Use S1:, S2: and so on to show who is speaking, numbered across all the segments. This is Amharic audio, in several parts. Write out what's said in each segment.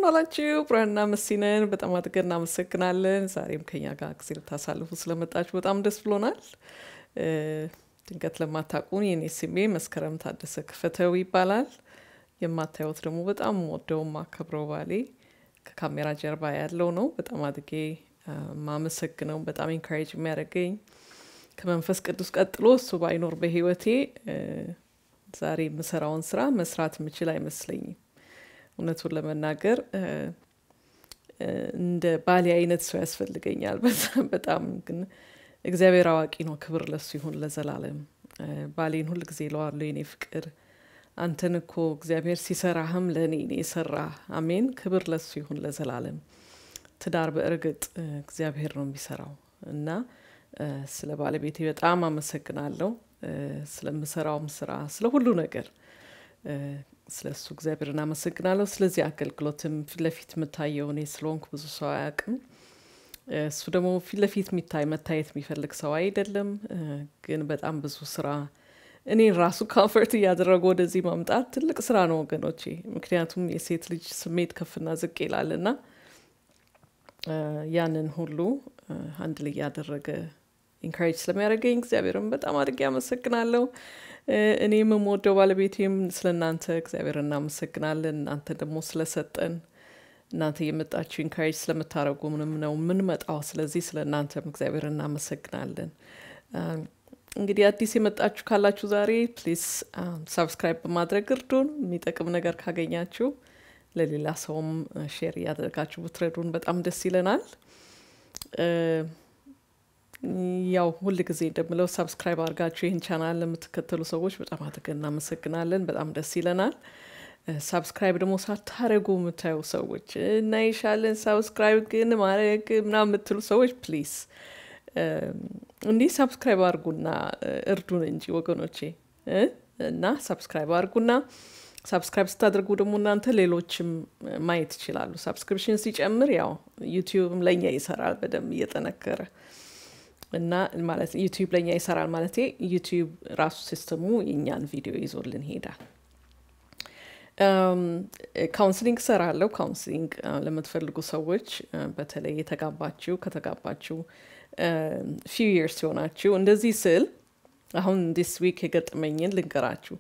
S1: ዋላችሁ። ብርሃንና መሲነን በጣም አድርገን እናመሰግናለን። ዛሬም ከኛ ጋር ጊዜ ልታሳልፉ ስለመጣችሁ በጣም ደስ ብሎናል። ድንገት ለማታውቁን የኔ ስሜ መስከረም ታደሰ ክፈተው ይባላል። የማታዩት ደግሞ በጣም ወደው ማከብረው ባሌ ከካሜራ ጀርባ ያለው ነው። በጣም አድጌ ማመሰግነው በጣም ኢንካሬጅ የሚያደርገኝ ከመንፈስ ቅዱስ ቀጥሎ እሱ ባይኖር በህይወቴ ዛሬ የምሰራውን ስራ መስራት የምችል አይመስለኝም። እውነቱን ለመናገር እንደ ባሌ አይነት ሰው ያስፈልገኛል። በጣም ግን እግዚአብሔር አዋቂ ነው። ክብር ለሱ ይሁን ለዘላለም። ባሌን ሁል ጊዜ ለዋለሁ የኔ ፍቅር አንተን እኮ እግዚአብሔር ሲሰራህም ለእኔ ነው የሰራ። አሜን። ክብር ለሱ ይሁን ለዘላለም። ትዳር በእርግጥ እግዚአብሔር ነው የሚሰራው እና ስለ ባለቤቴ በጣም አመሰግናለሁ። ስለምሰራውም ስራ፣ ስለ ሁሉ ነገር ስለ እሱ እግዚአብሔር እናመሰግናለሁ። ስለዚህ አገልግሎትም ፊት ለፊት የምታየው እኔ ስለሆንኩ ብዙ ሰው አያውቅም። እሱ ደግሞ ፊት ለፊት የሚታይ መታየት የሚፈልግ ሰው አይደለም። ግን በጣም ብዙ ስራ እኔን ራሱ ካንፈርት እያደረጉ ወደዚህ ማምጣት ትልቅ ስራ ነው ወገኖቼ። ምክንያቱም የሴት ልጅ ስሜት ከፍና ዝቅ ይላል እና ያንን ሁሉ አንድ ላይ ያደረገ ኢንካሬጅ ስለሚያደርገኝ እግዚአብሔርን በጣም አድርጌ አመሰግናለሁ። እኔም የምወደው ባለቤቴም ስለ እናንተ እግዚአብሔር እናመሰግናለን። እናንተ ደግሞ ስለሰጠን እናንተ የመጣችሁ ኢንካሬጅ ስለምታደርጉ ምንም ነው የምንመጣው። ስለዚህ ስለ እናንተም እግዚአብሔር እናመሰግናለን። እንግዲህ አዲስ የመጣችሁ ካላችሁ ዛሬ ፕሊዝ ሰብስክራይብ በማድረግ እርዱን። የሚጠቅም ነገር ካገኛችሁ ለሌላ ሰውም ሼር እያደረጋችሁ ብትረዱን በጣም ደስ ይለናል። ያው ሁል ጊዜ እንደምለው ሰብስክራይብ አድርጋችሁ ይህን ቻናል ለምትከተሉ ሰዎች በጣም አድርገን እናመሰግናለን። በጣም ደስ ይለናል። ሰብስክራይብ ደግሞ ሳታረጉ የምታዩ ሰዎች እናይሻለን፣ ሰብስክራይብ ግን ማድረግ ምናምን የምትሉ ሰዎች ፕሊዝ እንዲህ ሰብስክራይብ አድርጉና እርዱን እንጂ ወገኖቼ እና ሰብስክራይብ አድርጉና ሰብስክራይብ ስታደርጉ ደግሞ እናንተ ሌሎችም ማየት ይችላሉ። ሰብስክሪፕሽን ሲጨምር ያው ዩቲዩብም ለእኛ ይሰራል በደንብ እየጠነከረ እና ማለት ዩቲዩብ ለእኛ ይሰራል ማለት ዩቲዩብ ራሱ ሲስተሙ የእኛን ቪዲዮ ይዞልን ይሄዳል። ካውንስሊንግ እሰራለሁ። ካውንስሊንግ ለምትፈልጉ ሰዎች በተለይ የተጋባችሁ ከተጋባችሁ ፊው ይርስ ሲሆናችሁ እንደዚህ ስል አሁን ዲስ ዊክ የገጠመኝን ልንገራችሁ።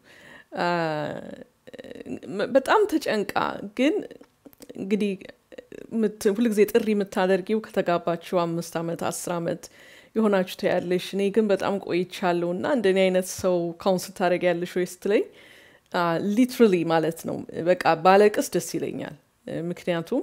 S1: በጣም ተጨንቃ ግን እንግዲህ ሁልጊዜ ጥሪ የምታደርጊው ከተጋባችሁ አምስት ዓመት አስር ዓመት የሆናችሁ ታያለሽ። እኔ ግን በጣም ቆይቻለሁ እና እንደኔ አይነት ሰው ካውንስል ታደርጊያለሽ ወይ ስትለኝ ሊትራሊ ማለት ነው በቃ ባለቅስ ደስ ይለኛል። ምክንያቱም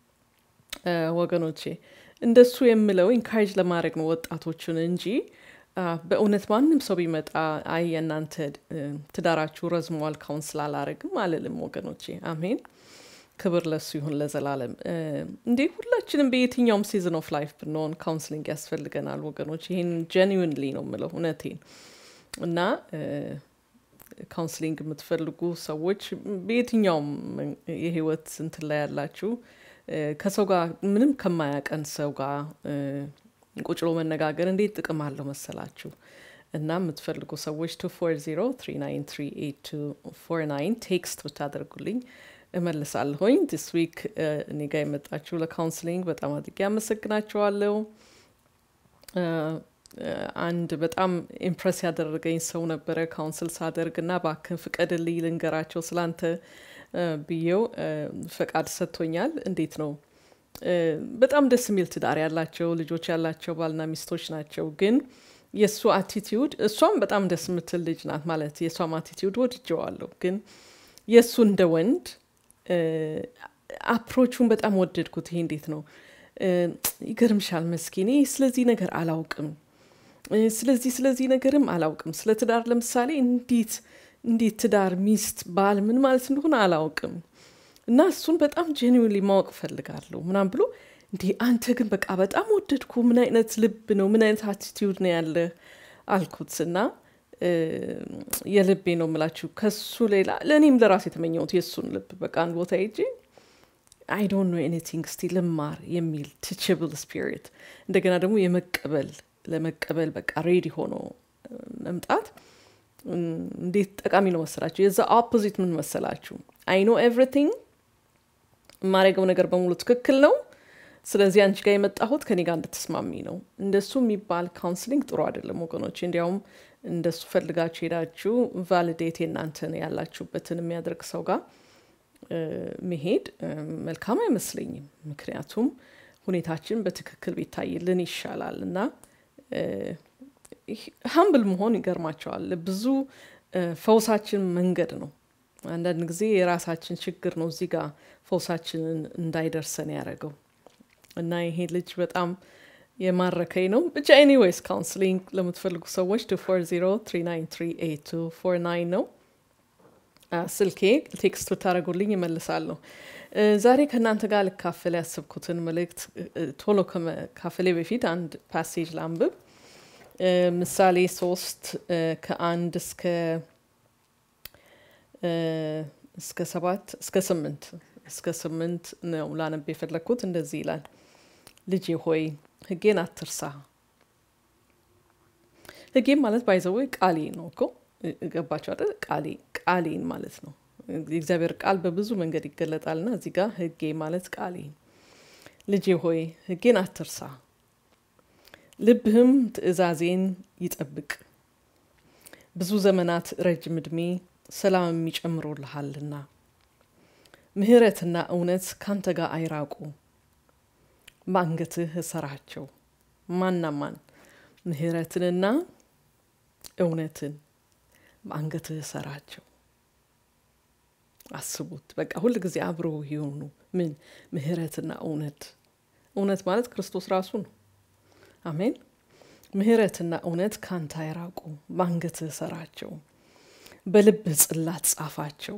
S1: ወገኖቼ እንደሱ የምለው ኢንካሬጅ ለማድረግ ነው ወጣቶችን እንጂ በእውነት ማንም ሰው ቢመጣ አይ የእናንተ ትዳራችሁ ረዝሟል ካውንስል አላረግም አልልም ወገኖቼ። አሜን። ክብር ለሱ ይሁን ለዘላለም። እንዴ ሁላችንም በየትኛውም ሲዝን ኦፍ ላይፍ ብንሆን ካውንስሊንግ ያስፈልገናል ወገኖች። ይህን ጀኒዊንሊ ነው የምለው እውነቴን እና ካውንስሊንግ የምትፈልጉ ሰዎች በየትኛውም የህይወት እንትን ላይ ያላችሁ ከሰው ጋር ምንም ከማያቀን ሰው ጋር ቁጭሎ መነጋገር እንዴት ጥቅም አለው መሰላችሁ? እና የምትፈልጉ ሰዎች ቱ ፎር ዜሮ ትሪ ናይን ትሪ ኤይት ቱ ፎር ናይን ቴክስት ብታደርጉልኝ እመልሳለሁኝ። ዲስ ዊክ እኔ ጋር የመጣችሁ ለካውንስሊንግ በጣም አድርጌ አመሰግናችኋለሁ። አንድ በጣም ኢምፕረስ ያደረገኝ ሰው ነበረ ካውንስል ሳደርግ እና ባክን ፍቀድልኝ ልንገራቸው ስላንተ ብዬው ፈቃድ ሰጥቶኛል። እንዴት ነው በጣም ደስ የሚል ትዳር ያላቸው ልጆች ያላቸው ባልና ሚስቶች ናቸው። ግን የእሱ አቲቲዩድ እሷም በጣም ደስ የምትል ልጅ ናት ማለት የእሷም አቲቲዩድ ወድጀዋለሁ። ግን የእሱ እንደ ወንድ አፕሮቹን በጣም ወደድኩት። ይሄ እንዴት ነው ይገርምሻል መስኪኔ ስለዚህ ነገር አላውቅም ስለዚህ ስለዚህ ነገርም አላውቅም። ስለ ትዳር ለምሳሌ እንዴት እንዴት ትዳር ሚስት ባል ምን ማለት እንደሆነ አላውቅም እና እሱን በጣም ጄኒዊንሊ ማወቅ እፈልጋለሁ ምናም ብሎ እንዲህ አንተ ግን በቃ በጣም ወደድኩ። ምን አይነት ልብ ነው ምን አይነት አቲቲዩድ ነው ያለ አልኩት እና የልቤ ነው የምላችሁ ከሱ ሌላ ለእኔም ለራስ የተመኘሁት የእሱን ልብ በቃ አንድ ቦታ ሄጄ አይ ዶንት ኖ ኤኒቲንግ እስቲ ልማር የሚል ቲችብል ስፒሪት እንደገና ደግሞ የመቀበል ለመቀበል በቃ ሬዲ ሆኖ መምጣት እንዴት ጠቃሚ ነው መሰላችሁ? የዛ ኦፖዚት ምን መሰላችሁ? አይ ኖ ኤቭሪቲንግ የማደርገው ነገር በሙሉ ትክክል ነው፣ ስለዚህ አንቺ ጋር የመጣሁት ከኔ ጋር እንድትስማሚ ነው። እንደሱ የሚባል ካውንስሊንግ ጥሩ አይደለም ወገኖች። እንዲያውም እንደሱ ፈልጋችሁ ሄዳችሁ ቫሊዴት የእናንተን ያላችሁበትን የሚያደርግ ሰው ጋር መሄድ መልካም አይመስለኝም። ምክንያቱም ሁኔታችን በትክክል ቢታይልን ይሻላል እና ሀምብል መሆን ይገርማቸዋል። ብዙ ፈውሳችን መንገድ ነው። አንዳንድ ጊዜ የራሳችን ችግር ነው እዚህ ጋር ፈውሳችንን እንዳይደርሰን ያደረገው እና ይሄ ልጅ በጣም የማረከኝ ነው። ብቻ ኤኒዌይስ ካውንስሊንግ ለምትፈልጉ ሰዎች ቱ ፎር ዜሮ ትሪ ናይን ትሪ ኤይት ቱ ፎር ናይን ነው ስልኬ። ቴክስት ብታደረጉልኝ ይመልሳለሁ። ዛሬ ከእናንተ ጋር ልካፈል ያሰብኩትን መልእክት ቶሎ ከመካፈሌ በፊት አንድ ፓሴጅ ላንብብ። ምሳሌ ሶስት ከአንድ እስከ እስከ ሰባት እስከ ስምንት እስከ ስምንት ነው ላነብ የፈለግኩት። እንደዚህ ይላል፣ ልጄ ሆይ ሕጌን አትርሳ። ሕጌን ማለት ባይዘዌ ቃሌ ነው እኮ ገባቸው አይደል? ቃሌ ቃሌን ማለት ነው። የእግዚአብሔር ቃል በብዙ መንገድ ይገለጣልና እዚህ ጋር ሕጌ ማለት ቃሌ። ልጄ ሆይ ሕጌን አትርሳ፣ ልብህም ትእዛዜን ይጠብቅ። ብዙ ዘመናት ረጅም ዕድሜ ሰላም የሚጨምሩልሃልና ምሕረትና እውነት ካንተ ጋር አይራቁ። በአንገትህ እሰራቸው። ማና ማን? ምሕረትንና እውነትን በአንገትህ እሰራቸው። አስቡት። በቃ ሁል ጊዜ አብረው የሆኑ ምን ምሕረትና እውነት። እውነት ማለት ክርስቶስ ራሱ ነው። አሜን። ምሕረትና እውነት ካንተ አይራቁ። በአንገትህ እሰራቸው፣ በልብህ ጽላት ጻፋቸው።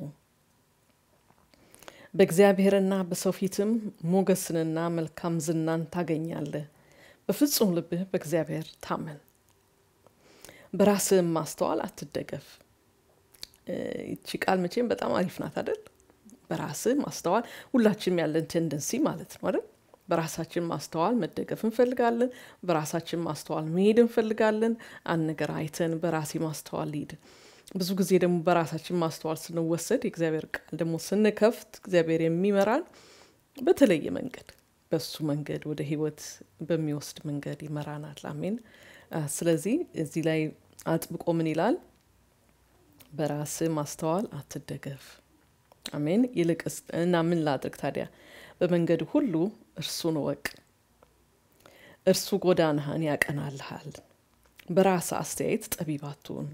S1: በእግዚአብሔርና በሰው ፊትም ሞገስንና መልካም ዝናን ታገኛለህ። በፍጹም ልብህ በእግዚአብሔር ታመን፣ በራስህም ማስተዋል አትደገፍ። ይቺ ቃል መቼም በጣም አሪፍ ናት አይደል? በራስህ ማስተዋል ሁላችንም ያለን ቴንደንሲ ማለት ነው አይደል? በራሳችን ማስተዋል መደገፍ እንፈልጋለን። በራሳችን ማስተዋል መሄድ እንፈልጋለን። አንድ ነገር አይተን በራሴ ማስተዋል ሊድ ብዙ ጊዜ ደግሞ በራሳችን ማስተዋል ስንወሰድ የእግዚአብሔር ቃል ደግሞ ስንከፍት እግዚአብሔር የሚመራን በተለየ መንገድ በሱ መንገድ ወደ ሕይወት በሚወስድ መንገድ ይመራናል። አሜን። ስለዚህ እዚህ ላይ አጥብቆ ምን ይላል? በራስህ ማስተዋል አትደገፍ። አሜን። ይልቅስ እና ምን ላድርግ ታዲያ? በመንገድ ሁሉ እርሱን እወቅ፣ እርሱ ጎዳናህን ያቀናልሃል። በራስህ አስተያየት ጠቢብ አትሁን።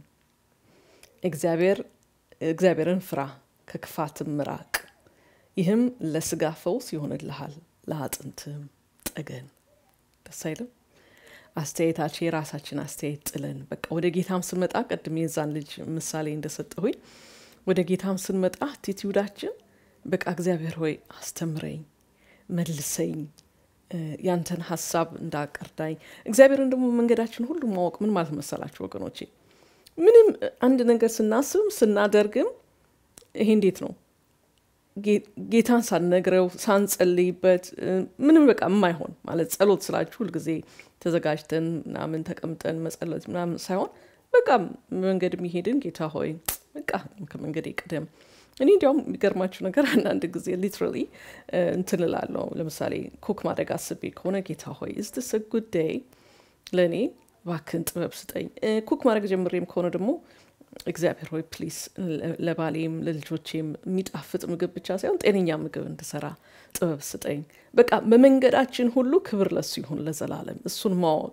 S1: እግዚአብሔርን ፍራ፣ ከክፋትም ምራቅ። ይህም ለስጋ ፈውስ ይሆንልሃል፣ ለአጥንትም ጠገን። ደስ አይልም? አስተያየታችን የራሳችን አስተያየት ጥለን በቃ ወደ ጌታም ስንመጣ ቅድም የዛን ልጅ ምሳሌ እንደሰጠሁኝ ወደ ጌታም ስንመጣ አቲቲዩዳችን በቃ እግዚአብሔር ሆይ አስተምረኝ፣ መልሰኝ፣ ያንተን ሀሳብ እንዳቀርዳኝ። እግዚአብሔርን ደግሞ መንገዳችን ሁሉ ማወቅ ምን ማለት መሰላችሁ ወገኖቼ? ምንም አንድ ነገር ስናስብም ስናደርግም ይሄ እንዴት ነው ጌታን ሳንነግረው ሳንጸልይበት ምንም በቃ የማይሆን ማለት ጸሎት ስላችሁ ሁልጊዜ ተዘጋጅተን ምናምን ተቀምጠን መጸለት ምናምን ሳይሆን በቃ መንገድ የሚሄድን ጌታ ሆይ በቃ ከመንገድ ቅደም። እኔ እንዲያውም የሚገርማችሁ ነገር አንዳንድ ጊዜ ሊትራሊ እንትን እላለሁ። ለምሳሌ ኩክ ማድረግ አስቤ ከሆነ ጌታ ሆይ ኢዝ ዲስ አ ጉድ ዴይ ለእኔ እባክህን ጥበብ ስጠኝ። ኩክ ማድረግ ጀምሬም ከሆነ ደግሞ እግዚአብሔር ሆይ ፕሊስ ለባሌም ለልጆቼም የሚጣፍጥ ምግብ ብቻ ሳይሆን ጤነኛ ምግብ እንድሰራ ጥበብ ስጠኝ። በቃ በመንገዳችን ሁሉ ክብር ለሱ ይሁን ለዘላለም። እሱን ማወቅ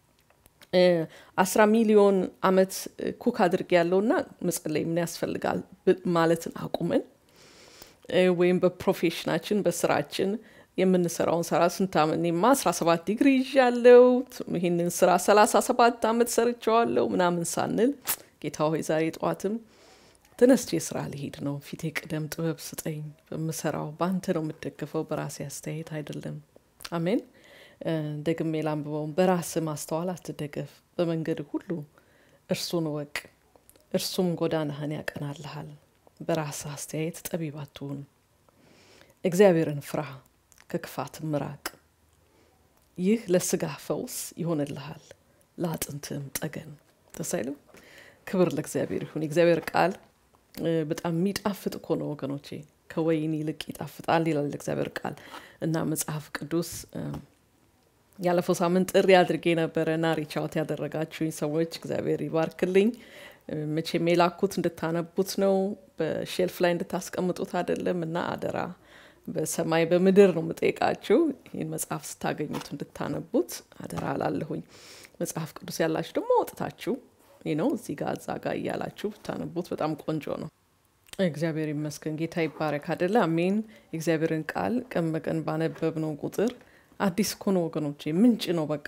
S1: አስራ ሚሊዮን አመት ኩክ አድርግ ያለውና መጸለይ ምን ያስፈልጋል ማለትን አቁመን ወይም በፕሮፌሽናችን በስራችን የምንሰራውን ስራ ስንት ዓመት እኔማ አስራ ሰባት ዲግሪ ይዣለው ይህንን ስራ ሰላሳ ሰባት አመት ሰርቸዋለሁ ምናምን ሳንል ጌታ ሆይ ዛሬ ጠዋትም ተነስቼ ስራ ልሄድ ነው፣ ፊቴ ቅደም፣ ጥበብ ስጠኝ። በምሰራው በአንተ ነው የምደግፈው፣ በራሴ አስተያየት አይደለም። አሜን። ደግሜ ላንብበው። በራስ ማስተዋል አትደገፍ፣ በመንገድ ሁሉ እርሱን እወቅ፣ እርሱም ጎዳናህን ያቀናልሃል። በራስ አስተያየት ጠቢብ አትሁን። እግዚአብሔርን ፍራ፣ ከክፋት ምራቅ። ይህ ለስጋ ፈውስ ይሆንልሃል፣ ለአጥንትም ጠገን። ደስ አይልም? ክብር ለእግዚአብሔር ይሁን። የእግዚአብሔር ቃል በጣም የሚጣፍጥ እኮ ነው ወገኖቼ። ከወይን ይልቅ ይጣፍጣል ይላል እግዚአብሔር ቃል እና መጽሐፍ ቅዱስ ያለፈው ሳምንት ጥሪ አድርጌ ነበረ እና ሪቻውት ያደረጋችሁኝ ሰዎች እግዚአብሔር ይባርክልኝ። መቼም የላኩት እንድታነቡት ነው፣ በሼልፍ ላይ እንድታስቀምጡት አይደለም እና አደራ በሰማይ በምድር ነው የምጠይቃችሁ። ይህን መጽሐፍ ስታገኙት እንድታነቡት አደራ አላለሁኝ። መጽሐፍ ቅዱስ ያላችሁ ደግሞ ወጥታችሁ ነው እዚህ ጋር እዛ ጋር እያላችሁ ብታነቡት በጣም ቆንጆ ነው። እግዚአብሔር ይመስገን፣ ጌታ ይባረክ አደለ? አሜን። የእግዚአብሔርን ቃል ቀን በቀን ባነበብነው ቁጥር አዲስ እኮ ነው ወገኖቼ፣ ምንጭ ነው በቃ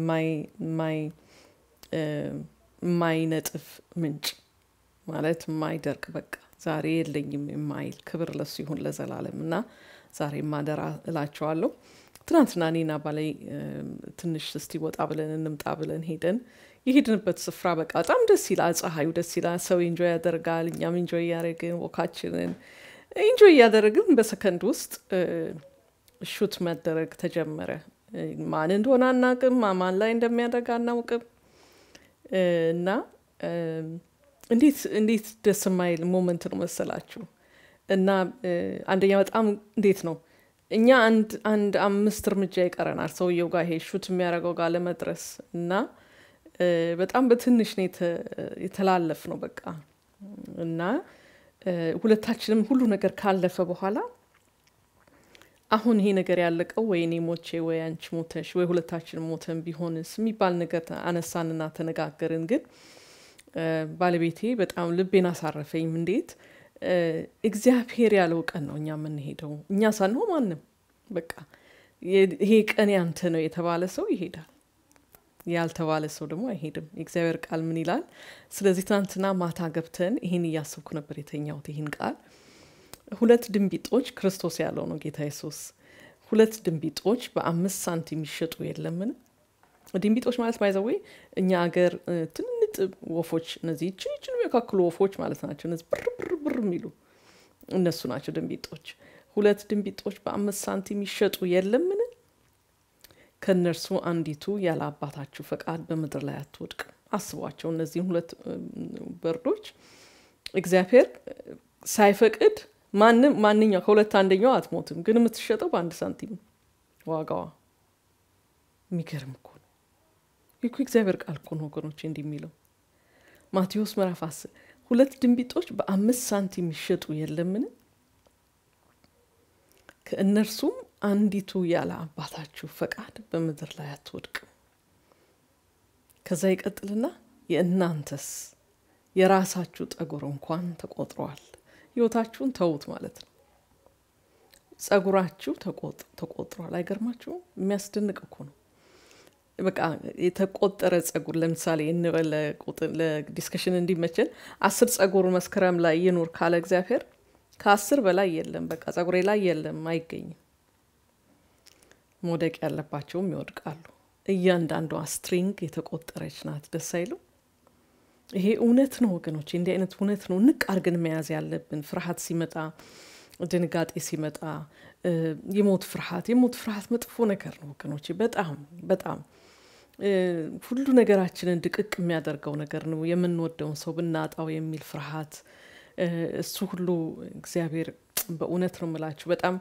S1: የማይነጥፍ ምንጭ ማለት የማይደርቅ በቃ ዛሬ የለኝም የማይል ክብር ለሱ ይሁን ለዘላለም እና ዛሬ ማደራ እላቸዋለሁ። ትናንትና እኔና ባላይ ትንሽ እስቲ ወጣ ብለን እንምጣ ብለን ሄደን የሄድንበት ስፍራ በቃ በጣም ደስ ይላል። ፀሐዩ ደስ ይላል። ሰው ኢንጆይ ያደርጋል። እኛም ኢንጆይ እያደረግን ወካችንን ኢንጆይ እያደረግን በሰከንድ ውስጥ ሹት መደረግ ተጀመረ። ማን እንደሆነ አናውቅም፣ ማን ላይ እንደሚያደርግ አናውቅም እና እንዴት እንዴት ደስ የማይል ሞመንት ነው መሰላችሁ። እና አንደኛ በጣም እንዴት ነው እኛ አንድ አንድ አምስት እርምጃ ይቀረናል ሰውየው ጋር ይሄ ሹት የሚያደርገው ጋር ለመድረስ እና በጣም በትንሽ ነው የተላለፍ ነው በቃ እና ሁለታችንም ሁሉ ነገር ካለፈ በኋላ አሁን ይሄ ነገር ያለቀው ወይ እኔ ሞቼ ወይ አንቺ ሞተሽ ወይ ሁለታችንም ሞተን ቢሆንስ የሚባል ነገር አነሳንና ተነጋገርን። ግን ባለቤቴ በጣም ልቤን አሳረፈኝ። እንዴት እግዚአብሔር ያለው ቀን ነው እኛ የምንሄደው፣ እኛ ሳንሆን ማንም። በቃ ይሄ ቀን ያንተ ነው የተባለ ሰው ይሄዳል፣ ያልተባለ ሰው ደግሞ አይሄድም። የእግዚአብሔር ቃል ምን ይላል? ስለዚህ ትናንትና ማታ ገብተን ይህን እያሰብኩ ነበር የተኛሁት ይህን ቃል ሁለት ድንቢጦች ክርስቶስ ያለው ነው ጌታ ኢየሱስ። ሁለት ድንቢጦች በአምስት ሳንቲም ይሸጡ የለምን? ድንቢጦች ማለት ባይዘዌ እኛ ሀገር ትንንጥ ወፎች እነዚህ ችችን የሚያካክሉ ወፎች ማለት ናቸው። እነዚህ ብር ብር ብር የሚሉ እነሱ ናቸው ድንቢጦች። ሁለት ድንቢጦች በአምስት ሳንቲም ይሸጡ የለምን? ከእነርሱ አንዲቱ ያለ አባታችሁ ፈቃድ በምድር ላይ አትወድቅ። አስቧቸው እነዚህም ሁለት በርዶች እግዚአብሔር ሳይፈቅድ ማንም ማንኛው ከሁለት አንደኛው አትሞትም፣ ግን የምትሸጠው በአንድ ሳንቲም ዋጋዋ። የሚገርም እኮ ነው። ይህ እግዚአብሔር ቃል እኮ ነው ወገኖች፣ እንዲህ የሚለው ማቴዎስ ምዕራፍ አስር ሁለት ድንቢጦች በአምስት ሳንቲም ይሸጡ የለምን? ከእነርሱም አንዲቱ ያለ አባታችሁ ፈቃድ በምድር ላይ አትወድቅም። ከዛ ይቀጥልና የእናንተስ የራሳችሁ ጠጉር እንኳን ተቆጥሯል። ህይወታችሁን ተዉት ማለት ነው። ጸጉራችሁ ተቆጥሯል። አይገርማችሁም? የሚያስደንቅ እኮ ነው። በቃ የተቆጠረ ጸጉር ለምሳሌ እንበል ለዲስከሽን እንዲመችን አስር ጸጉር መስከረም ላይ ይኑር ካለ እግዚአብሔር ከአስር በላይ የለም። በቃ ጸጉሬ ላይ የለም፣ አይገኝም። መውደቅ ያለባቸውም ይወድቃሉ። እያንዳንዷ ስትሪንግ የተቆጠረች ናት። ደስ አይሉ? ይሄ እውነት ነው ወገኖች፣ እንዲህ አይነት እውነት ነው ንቅ አድርገን መያዝ ያለብን። ፍርሃት ሲመጣ፣ ድንጋጤ ሲመጣ፣ የሞት ፍርሃት የሞት ፍርሃት መጥፎ ነገር ነው ወገኖች፣ በጣም በጣም ሁሉ ነገራችንን ድቅቅ የሚያደርገው ነገር ነው። የምንወደውን ሰው ብናጣው የሚል ፍርሃት፣ እሱ ሁሉ እግዚአብሔር በእውነት ነው የምላችሁ በጣም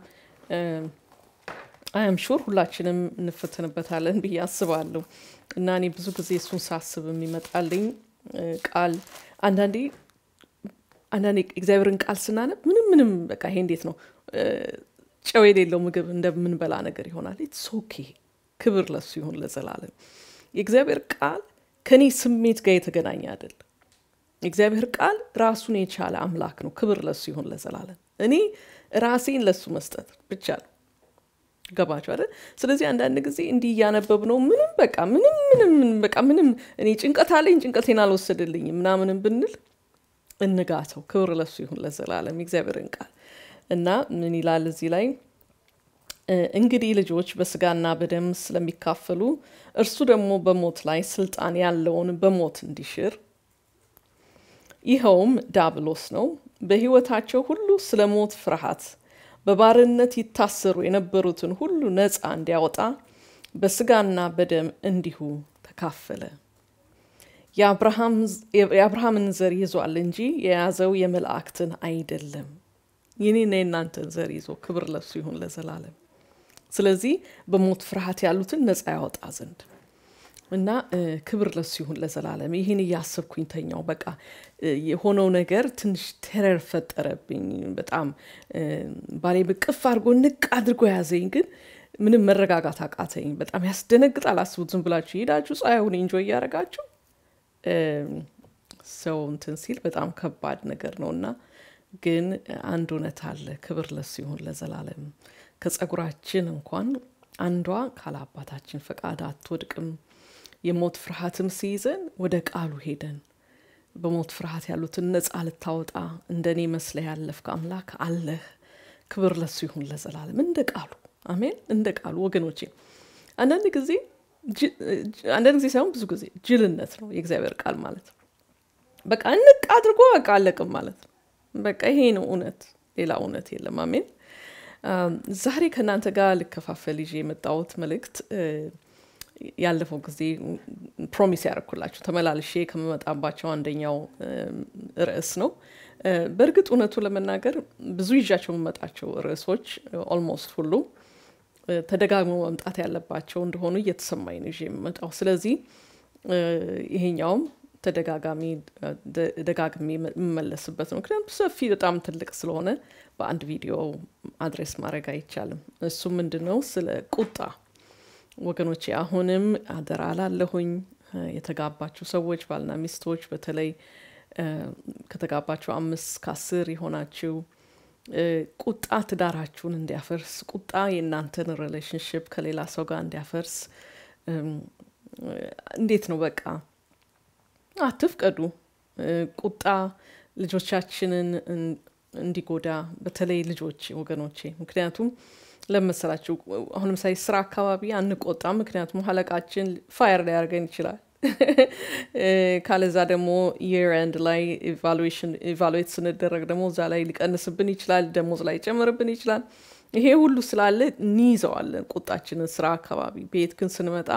S1: አያም ሹር ሁላችንም እንፈተንበታለን ብዬ አስባለሁ እና እኔ ብዙ ጊዜ እሱን ሳስብ የሚመጣልኝ ቃል አንዳንዴ አንዳንዴ እግዚአብሔርን ቃል ስናነብ ምንም ምንም በቃ ይሄ እንዴት ነው ጨው የሌለው ምግብ እንደምንበላ ነገር ይሆናል። ኢትስ ኦኬ። ክብር ለሱ ይሁን ለዘላለም። የእግዚአብሔር ቃል ከኔ ስሜት ጋር የተገናኘ አይደለም። የእግዚአብሔር ቃል ራሱን የቻለ አምላክ ነው። ክብር ለሱ ይሁን ለዘላለም። እኔ ራሴን ለሱ መስጠት ብቻ ነው። ገባችሁ አይደል? ስለዚህ አንዳንድ ጊዜ እንዲህ እያነበብ ነው ምንም በቃ ምንም ምንም በቃ ምንም እኔ ጭንቀት አለኝ ጭንቀቴን አልወሰድልኝም ምናምንም ብንል እንጋተው። ክብር ለሱ ይሁን ለዘላለም የእግዚአብሔርን ቃል እና ምን ይላል እዚህ ላይ እንግዲህ ልጆች በስጋና በደም ስለሚካፈሉ እርሱ ደግሞ በሞት ላይ ስልጣን ያለውን በሞት እንዲሽር ይኸውም ዳብሎስ ነው። በሕይወታቸው ሁሉ ስለ ሞት ፍርሃት በባርነት ይታሰሩ የነበሩትን ሁሉ ነፃ እንዲያወጣ በስጋና በደም እንዲሁ ተካፈለ። የአብርሃምን ዘር ይዟል እንጂ የያዘው የመላእክትን አይደለም የኔና የእናንተን ዘር ይዞ ክብር ለሱ ይሁን ለዘላለም። ስለዚህ በሞት ፍርሃት ያሉትን ነፃ ያወጣ ዘንድ እና ክብር ለሱ ይሁን ለዘላለም። ይህን እያሰብኩኝ ተኛው። በቃ የሆነው ነገር ትንሽ ቴረር ፈጠረብኝ። በጣም ባሌ ብቅፍ አድርጎ ንቅ አድርጎ ያዘኝ፣ ግን ምንም መረጋጋት አቃተኝ። በጣም ያስደነግጣል። አስቡት፣ ዝም ብላችሁ ሄዳችሁ ፀሐዩን ኢንጆ እያደረጋችሁ ሰው እንትን ሲል በጣም ከባድ ነገር ነው እና ግን አንድ እውነት አለ። ክብር ለሱ ይሁን ለዘላለም። ከጸጉራችን እንኳን አንዷ ካለ አባታችን ፈቃድ አትወድቅም። የሞት ፍርሃትም ሲይዘን ወደ ቃሉ ሄደን በሞት ፍርሃት ያሉትን ነፃ ልታወጣ እንደ እኔ መስለህ ያለፍክ አምላክ አለህ። ክብር ለሱ ይሁን ለዘላለም። እንደ ቃሉ አሜን። እንደ ቃሉ ወገኖቼ፣ አንዳንድ ጊዜ አንዳንድ ጊዜ ሳይሆን ብዙ ጊዜ ጅልነት ነው የእግዚአብሔር ቃል ማለት ነው። በቃ እንቅ አድርጎ በቃ አለቅም ማለት ነው። በቃ ይሄ ነው እውነት፣ ሌላ እውነት የለም። አሜን። ዛሬ ከእናንተ ጋር ልከፋፈል ይዤ የመጣሁት መልእክት ያለፈው ጊዜ ፕሮሚስ ያደረኩላችሁ ተመላልሼ ከመመጣባቸው አንደኛው ርዕስ ነው። በእርግጥ እውነቱ ለመናገር ብዙ ይዣቸው የምመጣቸው ርዕሶች ኦልሞስት ሁሉ ተደጋግሞ መምጣት ያለባቸው እንደሆኑ እየተሰማኝ ነው ይዤ የምመጣው። ስለዚህ ይሄኛውም ተደጋጋሚ ደጋግሜ የምመለስበት ነው። ምክንያቱም ሰፊ በጣም ትልቅ ስለሆነ በአንድ ቪዲዮ አድሬስ ማድረግ አይቻልም። እሱ ምንድን ነው? ስለ ቁጣ ወገኖቼ፣ አሁንም አደራ ላለሁኝ የተጋባችሁ ሰዎች ባልና ሚስቶች፣ በተለይ ከተጋባችሁ አምስት ከአስር የሆናችሁ ቁጣ ትዳራችሁን እንዲያፈርስ፣ ቁጣ የእናንተን ሪሌሽንሽፕ ከሌላ ሰው ጋር እንዲያፈርስ እንዴት ነው በቃ አትፍቀዱ። ቁጣ ልጆቻችንን እንዲጎዳ በተለይ ልጆች ወገኖቼ፣ ምክንያቱም ለመሰላችሁ አሁን ለምሳሌ ስራ አካባቢ አንቆጣም፣ ምክንያቱም አለቃችን ፋየር ሊያደርገን ይችላል። ካለዛ ደግሞ የር ኤንድ ላይ ኢቫሉዌት ስንደረግ ደግሞ እዛ ላይ ሊቀንስብን ይችላል፣ ደሞዝ ላይ ጨምርብን ይችላል። ይሄ ሁሉ ስላለ እንይዘዋለን ቁጣችንን ስራ አካባቢ። ቤት ግን ስንመጣ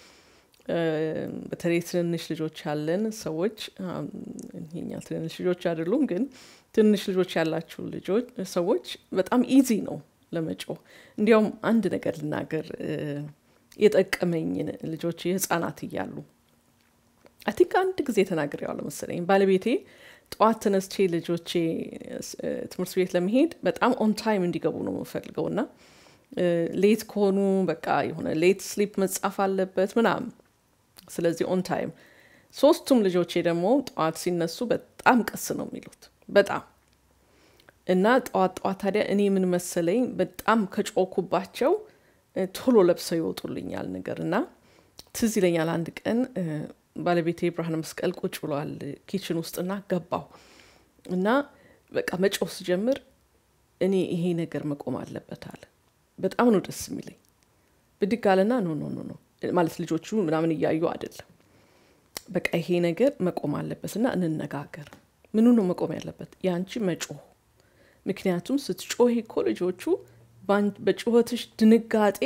S1: በተለይ ትንንሽ ልጆች ያለን ሰዎች ይሄኛ ትንንሽ ልጆች አይደሉም፣ ግን ትንንሽ ልጆች ያላችሁ ልጆች ሰዎች በጣም ኢዚ ነው ለመጮህ። እንዲያውም አንድ ነገር ልናገር የጠቀመኝን ልጆች ህጻናት እያሉ አይ ቲንክ አንድ ጊዜ ተናግሬዋለሁ መሰለኝ። ባለቤቴ ጠዋት ተነስቼ ልጆቼ ትምህርት ቤት ለመሄድ በጣም ኦን ታይም እንዲገቡ ነው የምፈልገው እና ሌት ከሆኑ በቃ የሆነ ሌት ስሊፕ መጻፍ አለበት ምናምን ስለዚህ ኦን ታይም። ሶስቱም ልጆቼ ደግሞ ጠዋት ሲነሱ በጣም ቀስ ነው የሚሉት በጣም እና ጠዋት ጠዋት ታዲያ እኔ ምን መሰለኝ በጣም ከጮኩባቸው ቶሎ ለብሰው ይወጡልኛል ነገር እና ትዝ ይለኛል አንድ ቀን ባለቤቴ ብርሃነ መስቀል ቁጭ ብሏል ኪችን ውስጥና ገባው እና በቃ መጮህ ስጀምር እኔ ይሄ ነገር መቆም አለበት አለ። በጣም ነው ደስ የሚለኝ። ብድግ አለና ኖ ኖ ኖ ኖ ማለት ልጆቹ ምናምን እያዩ አይደለም። በቃ ይሄ ነገር መቆም አለበት እና እንነጋገር። ምኑ ነው መቆም ያለበት? ያንቺ መጮህ። ምክንያቱም ስትጮህ እኮ ልጆቹ በጩኸትሽ ድንጋጤ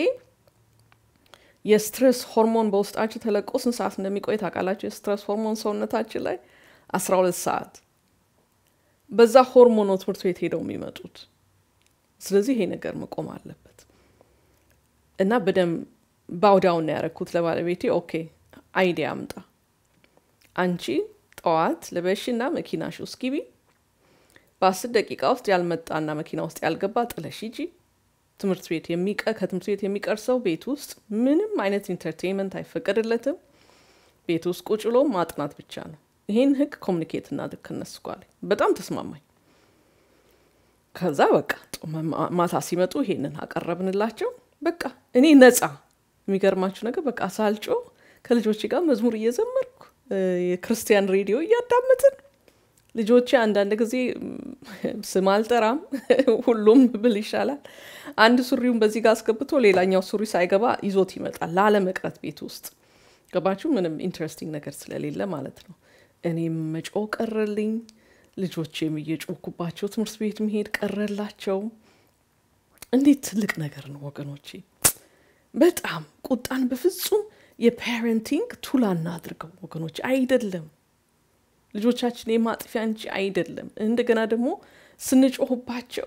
S1: የስትረስ ሆርሞን በውስጣችሁ ተለቆ ስንት ሰዓት እንደሚቆይ ታውቃላችሁ? የስትረስ ሆርሞን ሰውነታችን ላይ አስራ ሁለት ሰዓት በዛ ሆርሞን ነው ትምህርት ቤት ሄደው የሚመጡት። ስለዚህ ይሄ ነገር መቆም አለበት እና በደንብ ባውዳውን ነው ያደረኩት ለባለቤቴ። ኦኬ አይዲያ አምጣ አንቺ ጠዋት ለበሽና መኪናሽ ውስጥ ግቢ። በአስር ደቂቃ ውስጥ ያልመጣና መኪና ውስጥ ያልገባ ጥለሽ ሂጂ። ትምህርት ቤት የሚቀ ከትምህርት ቤት የሚቀር ሰው ቤት ውስጥ ምንም አይነት ኢንተርቴንመንት አይፈቀድለትም። ቤት ውስጥ ቁጭ ብሎ ማጥናት ብቻ ነው። ይሄን ህግ ኮሚኒኬት እናድርግ ከነሱ ጋር። በጣም ተስማማኝ። ከዛ በቃ ማታ ሲመጡ ይሄንን አቀረብንላቸው። በቃ እኔ ነፃ የሚገርማችሁ ነገር በቃ ሳልጮ ከልጆች ጋር መዝሙር እየዘመርኩ የክርስቲያን ሬዲዮ እያዳመጥን ልጆቼ አንዳንድ ጊዜ ስም አልጠራም፣ ሁሉም ብል ይሻላል። አንድ ሱሪውን በዚህ ጋር አስገብቶ ሌላኛው ሱሪ ሳይገባ ይዞት ይመጣል፣ ላለመቅረት ቤት ውስጥ ገባችሁ። ምንም ኢንትረስቲንግ ነገር ስለሌለ ማለት ነው። እኔም መጮ ቀረልኝ፣ ልጆቼም እየጮኩባቸው ትምህርት ቤት መሄድ ቀረላቸው። እንዴት ትልቅ ነገር ነው ወገኖቼ! በጣም ቁጣን በፍጹም የፓረንቲንግ ቱላ እናድርገው ወገኖች፣ አይደለም ልጆቻችን የማጥፊያ እንጂ አይደለም። እንደገና ደግሞ ስንጮህባቸው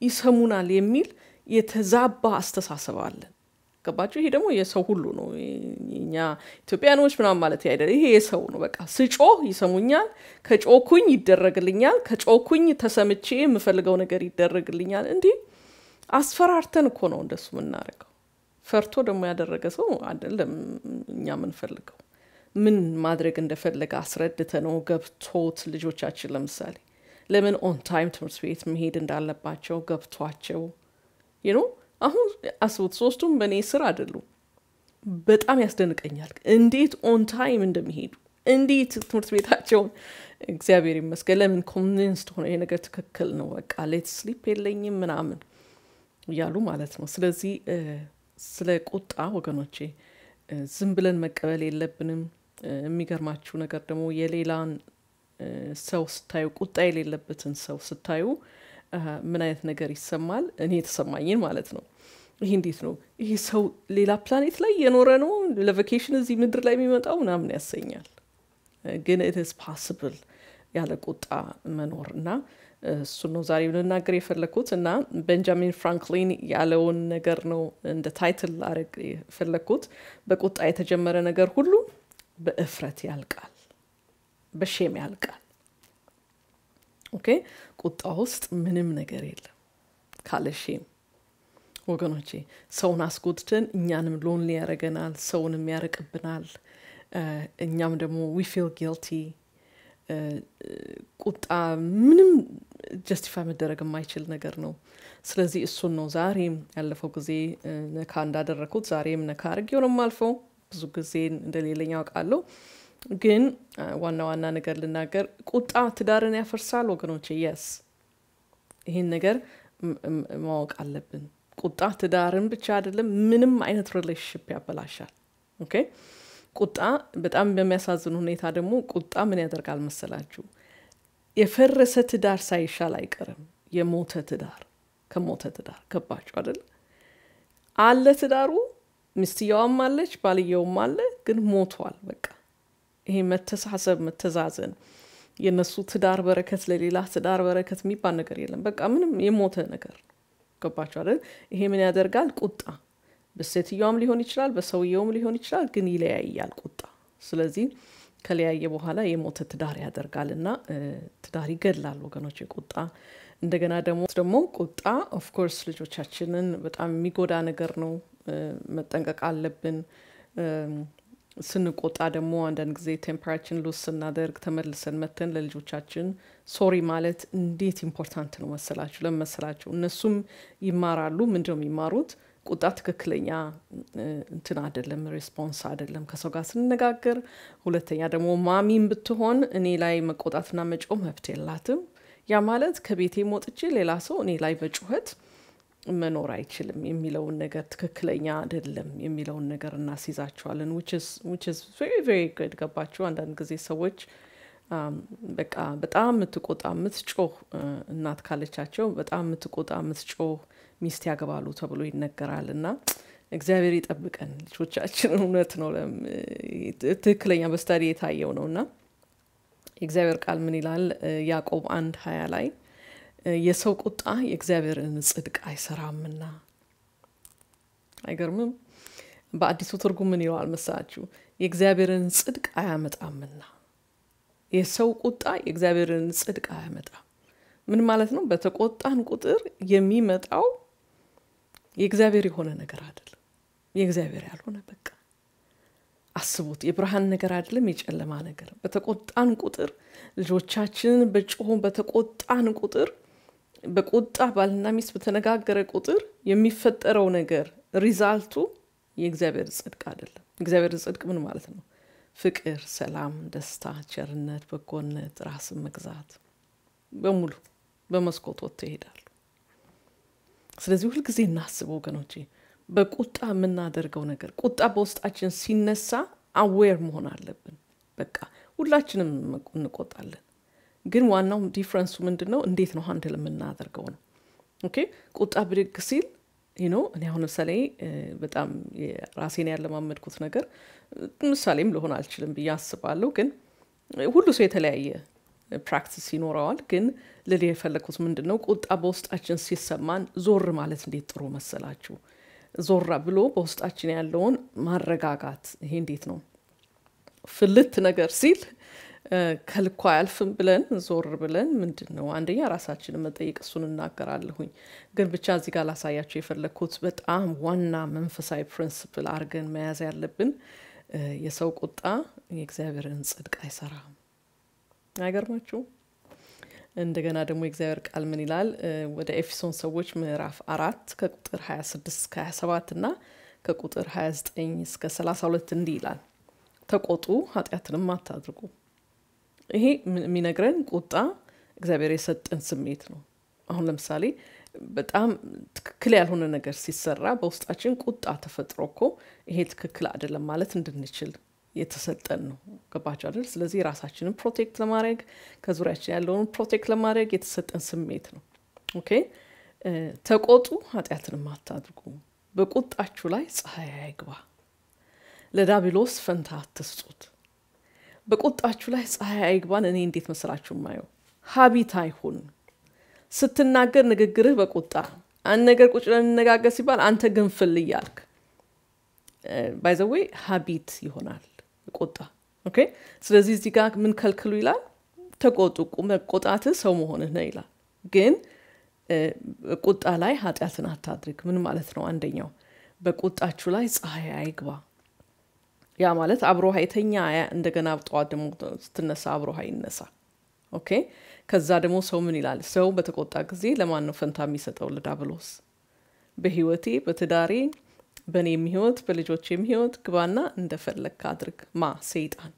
S1: ይሰሙናል የሚል የተዛባ አስተሳሰብ አለን። ገባችሁ? ይሄ ደግሞ የሰው ሁሉ ነው። እኛ ኢትዮጵያኖች ምናምን ማለት አይደለም። ይሄ የሰው ነው። በቃ ስጮህ ይሰሙኛል፣ ከጮኩኝ ይደረግልኛል፣ ከጮኩኝ ተሰምቼ የምፈልገው ነገር ይደረግልኛል። እንዲህ አስፈራርተን እኮ ነው እንደሱ የምናደርገው። ፈርቶ ደግሞ ያደረገ ሰው አይደለም እኛ የምንፈልገው። ምን ማድረግ እንደፈለገ አስረድተ ነው ገብቶት ልጆቻችን ለምሳሌ ለምን ኦን ታይም ትምህርት ቤት መሄድ እንዳለባቸው ገብቷቸው ይኖ አሁን አስቡት፣ ሶስቱም በእኔ ስር አይደሉም። በጣም ያስደንቀኛል እንዴት ኦን ታይም እንደሚሄዱ እንዴት ትምህርት ቤታቸውን እግዚአብሔር ይመስገን ለምን ኮንቪንስድ ሆነ ይሄ ነገር ትክክል ነው፣ በቃ ሌት ስሊፕ የለኝም ምናምን እያሉ ማለት ነው። ስለዚህ ስለ ቁጣ ወገኖቼ ዝም ብለን መቀበል የለብንም። የሚገርማችሁ ነገር ደግሞ የሌላን ሰው ስታዩ ቁጣ የሌለበትን ሰው ስታዩ ምን አይነት ነገር ይሰማል? እኔ የተሰማኝን ማለት ነው። ይሄ እንዴት ነው ይሄ ሰው ሌላ ፕላኔት ላይ የኖረ ነው ለቫኬሽን እዚህ ምድር ላይ የሚመጣው ምናምን ያሰኛል። ግን ኢትስ ፓስብል ያለ ቁጣ መኖር እና እሱን ነው ዛሬ ልናገር የፈለግኩት እና ቤንጃሚን ፍራንክሊን ያለውን ነገር ነው እንደ ታይትል ላደርግ የፈለግኩት። በቁጣ የተጀመረ ነገር ሁሉ በእፍረት ያልቃል፣ በሼም ያልቃል። ኦኬ ቁጣ ውስጥ ምንም ነገር የለም ካለ ሼም ወገኖቼ። ሰውን አስጎድተን እኛንም ሎንሊ ያደረገናል፣ ሰውንም ያርቅብናል። እኛም ደግሞ ዊ ፊል ጊልቲ ቁጣ ምንም ጀስቲፋይ መደረግ የማይችል ነገር ነው። ስለዚህ እሱን ነው ዛሬም ያለፈው ጊዜ ነካ እንዳደረግኩት ዛሬም ነካ አድርጌው ነው የማልፈው። ብዙ ጊዜ እንደሌለኝ ያውቃለሁ፣ ግን ዋና ዋና ነገር ልናገር። ቁጣ ትዳርን ያፈርሳል ወገኖቼ። የስ ይህን ነገር ማወቅ አለብን። ቁጣ ትዳርን ብቻ አይደለም፣ ምንም አይነት ሪሌሽንሽፕ ያበላሻል። ኦኬ ቁጣ በጣም በሚያሳዝን ሁኔታ ደግሞ ቁጣ ምን ያደርጋል መሰላችሁ? የፈረሰ ትዳር ሳይሻል አይቀርም የሞተ ትዳር ከሞተ ትዳር ገባችሁ አይደል? አለ ትዳሩ፣ ሚስትየዋም አለች፣ ባልየውም አለ፣ ግን ሞቷል። በቃ ይሄ መተሳሰብ፣ መተዛዘን፣ የነሱ ትዳር በረከት ለሌላ ትዳር በረከት የሚባል ነገር የለም። በቃ ምንም የሞተ ነገር ገባችሁ አይደል? ይሄ ምን ያደርጋል? ቁጣ በሴትየዋም ሊሆን ይችላል፣ በሰውየውም ሊሆን ይችላል፣ ግን ይለያያል ቁጣ። ስለዚህ ከለያየ በኋላ የሞተ ትዳር ያደርጋል እና ትዳር ይገድላል ወገኖች ቁጣ። እንደገና ደግሞ ደግሞ ቁጣ ኦፍኮርስ ልጆቻችንን በጣም የሚጎዳ ነገር ነው። መጠንቀቅ አለብን። ስንቆጣ ደግሞ አንዳንድ ጊዜ ቴምፐራችን ሉስ ስናደርግ ተመልሰን መተን ለልጆቻችን ሶሪ ማለት እንዴት ኢምፖርታንት ነው መሰላችሁ? ለምን መሰላችሁ? እነሱም ይማራሉ። ምንድነው የሚማሩት? ቁጣ ትክክለኛ እንትን አይደለም፣ ሬስፖንስ አይደለም ከሰው ጋር ስንነጋገር። ሁለተኛ ደግሞ ማሚም ብትሆን እኔ ላይ መቆጣትና መጮህ መብት የላትም። ያ ማለት ከቤቴ ሞጥቼ ሌላ ሰው እኔ ላይ በጩኸት መኖር አይችልም የሚለውን ነገር ትክክለኛ አይደለም የሚለውን ነገር እናስይዛቸዋለን። ቬሪ ቬሪ ጉድ ገባችሁ? አንዳንድ ጊዜ ሰዎች በቃ በጣም የምትቆጣ የምትጮህ እናት ካለቻቸው በጣም የምትቆጣ የምትጮህ ሚስት ያገባሉ ተብሎ ይነገራል። እና እግዚአብሔር ይጠብቀን ልጆቻችን። እውነት ነው፣ ትክክለኛ በስታዲ የታየው ነው። እና የእግዚአብሔር ቃል ምን ይላል? ያዕቆብ አንድ ሀያ ላይ የሰው ቁጣ የእግዚአብሔርን ጽድቅ አይሰራምና። አይገርምም? በአዲሱ ትርጉም ምን ይለዋል መሰላችሁ? የእግዚአብሔርን ጽድቅ አያመጣምና። የሰው ቁጣ የእግዚአብሔርን ጽድቅ አያመጣም። ምን ማለት ነው? በተቆጣን ቁጥር የሚመጣው የእግዚአብሔር የሆነ ነገር አይደለም፣ የእግዚአብሔር ያልሆነ በቃ አስቡት። የብርሃን ነገር አይደለም፣ የጨለማ ነገር። በተቆጣን ቁጥር ልጆቻችንን በጮሁ በተቆጣን ቁጥር በቁጣ ባልና ሚስት በተነጋገረ ቁጥር የሚፈጠረው ነገር ሪዛልቱ የእግዚአብሔር ጽድቅ አይደለም። እግዚአብሔር ጽድቅ ምን ማለት ነው? ፍቅር፣ ሰላም፣ ደስታ፣ ቸርነት፣ በጎነት፣ ራስን መግዛት በሙሉ በመስኮት ወጥተው ይሄዳሉ። ስለዚህ ሁልጊዜ እናስብ ወገኖቼ፣ በቁጣ የምናደርገው ነገር ቁጣ በውስጣችን ሲነሳ አዌር መሆን አለብን። በቃ ሁላችንም እንቆጣለን፣ ግን ዋናው ዲፍረንሱ ምንድን ነው? እንዴት ነው ሀንድል የምናደርገው ነው። ኦኬ ቁጣ ብድግ ሲል ነው። እኔ አሁን ምሳሌ በጣም ራሴን ያለማመድኩት ነገር ምሳሌም ልሆን አልችልም ብዬ አስባለሁ። ግን ሁሉ ሰው የተለያየ ፕራክቲስ ይኖረዋል። ግን ልል የፈለግኩት ምንድን ነው ቁጣ በውስጣችን ሲሰማን ዞር ማለት እንዴት ጥሩ መሰላችሁ? ዞር ብሎ በውስጣችን ያለውን ማረጋጋት። ይሄ እንዴት ነው ፍልት ነገር ሲል ከልኳ አያልፍም ብለን ዞር ብለን ምንድን ነው አንደኛ ራሳችንን መጠየቅ፣ እሱን እናገራለሁኝ። ግን ብቻ እዚህ ጋር ላሳያቸው የፈለግኩት በጣም ዋና መንፈሳዊ ፕሪንስፕል አድርገን መያዝ ያለብን የሰው ቁጣ የእግዚአብሔርን ጽድቅ አይሰራም። አይገርማችሁም? እንደገና ደግሞ የእግዚአብሔር ቃል ምን ይላል? ወደ ኤፌሶን ሰዎች ምዕራፍ አራት ከቁጥር 26 እስከ 27 እና ከቁጥር 29 እስከ 32 እንዲህ ይላል፣ ተቆጡ ኃጢአትንም አታድርጉ። ይሄ የሚነግረን ቁጣ እግዚአብሔር የሰጠን ስሜት ነው። አሁን ለምሳሌ በጣም ትክክል ያልሆነ ነገር ሲሰራ በውስጣችን ቁጣ ተፈጥሮ እኮ ይሄ ትክክል አይደለም ማለት እንድንችል የተሰጠን ነው። ገባቸው አይደል? ስለዚህ ራሳችንን ፕሮቴክት ለማድረግ ከዙሪያችን ያለውን ፕሮቴክት ለማድረግ የተሰጠን ስሜት ነው። ኦኬ ተቆጡ ኃጢአትንም አታድርጉ፣ በቁጣችሁ ላይ ፀሐይ አይግባ፣ ለዳቢሎስ ፈንታ አትስጡት። በቁጣችሁ ላይ ፀሐይ አይግባን። እኔ እንዴት መሰላችሁ ማየው ሀቢት አይሁን ስትናገር ንግግርህ በቁጣ አንድ ነገር ቁጭ ለንነጋገር ሲባል አንተ ግንፍል እያልክ ባይዘዌ ሀቢት ይሆናል ቁጣ። ኦኬ ስለዚህ እዚህ ጋር ምን ከልክሉ ይላል? ተቆጡ፣ መቆጣትህ ሰው መሆንህ ነው ይላል። ግን ቁጣ ላይ ኃጢአትን አታድርግ። ምን ማለት ነው? አንደኛው በቁጣችሁ ላይ ፀሐይ አይግባ። ያ ማለት አብሮሃ የተኛ እንደገና ጠዋት ደግሞ ስትነሳ አብሮሃ ይነሳ። ኦኬ ከዛ ደግሞ ሰው ምን ይላል? ሰው በተቆጣ ጊዜ ለማን ነው ፈንታ የሚሰጠው? ለዳብሎስ። በህይወቴ በትዳሬ በእኔም ህይወት በልጆቼም ህይወት ግባና እንደፈለግክ አድርግ። ማ ሰይጣን።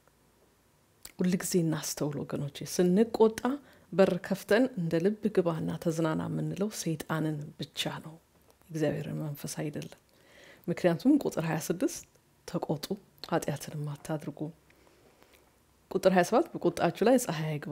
S1: ሁልጊዜ እናስተውል ወገኖቼ፣ ስንቆጣ በር ከፍተን እንደ ልብ ግባና ተዝናና የምንለው ሰይጣንን ብቻ ነው፣ እግዚአብሔርን መንፈስ አይደለም። ምክንያቱም ቁጥር 26 ተቆጡ ኃጢአትንም አታድርጉ ቁጥር 27 በቁጣችሁ ላይ ፀሐይ አይግባ፣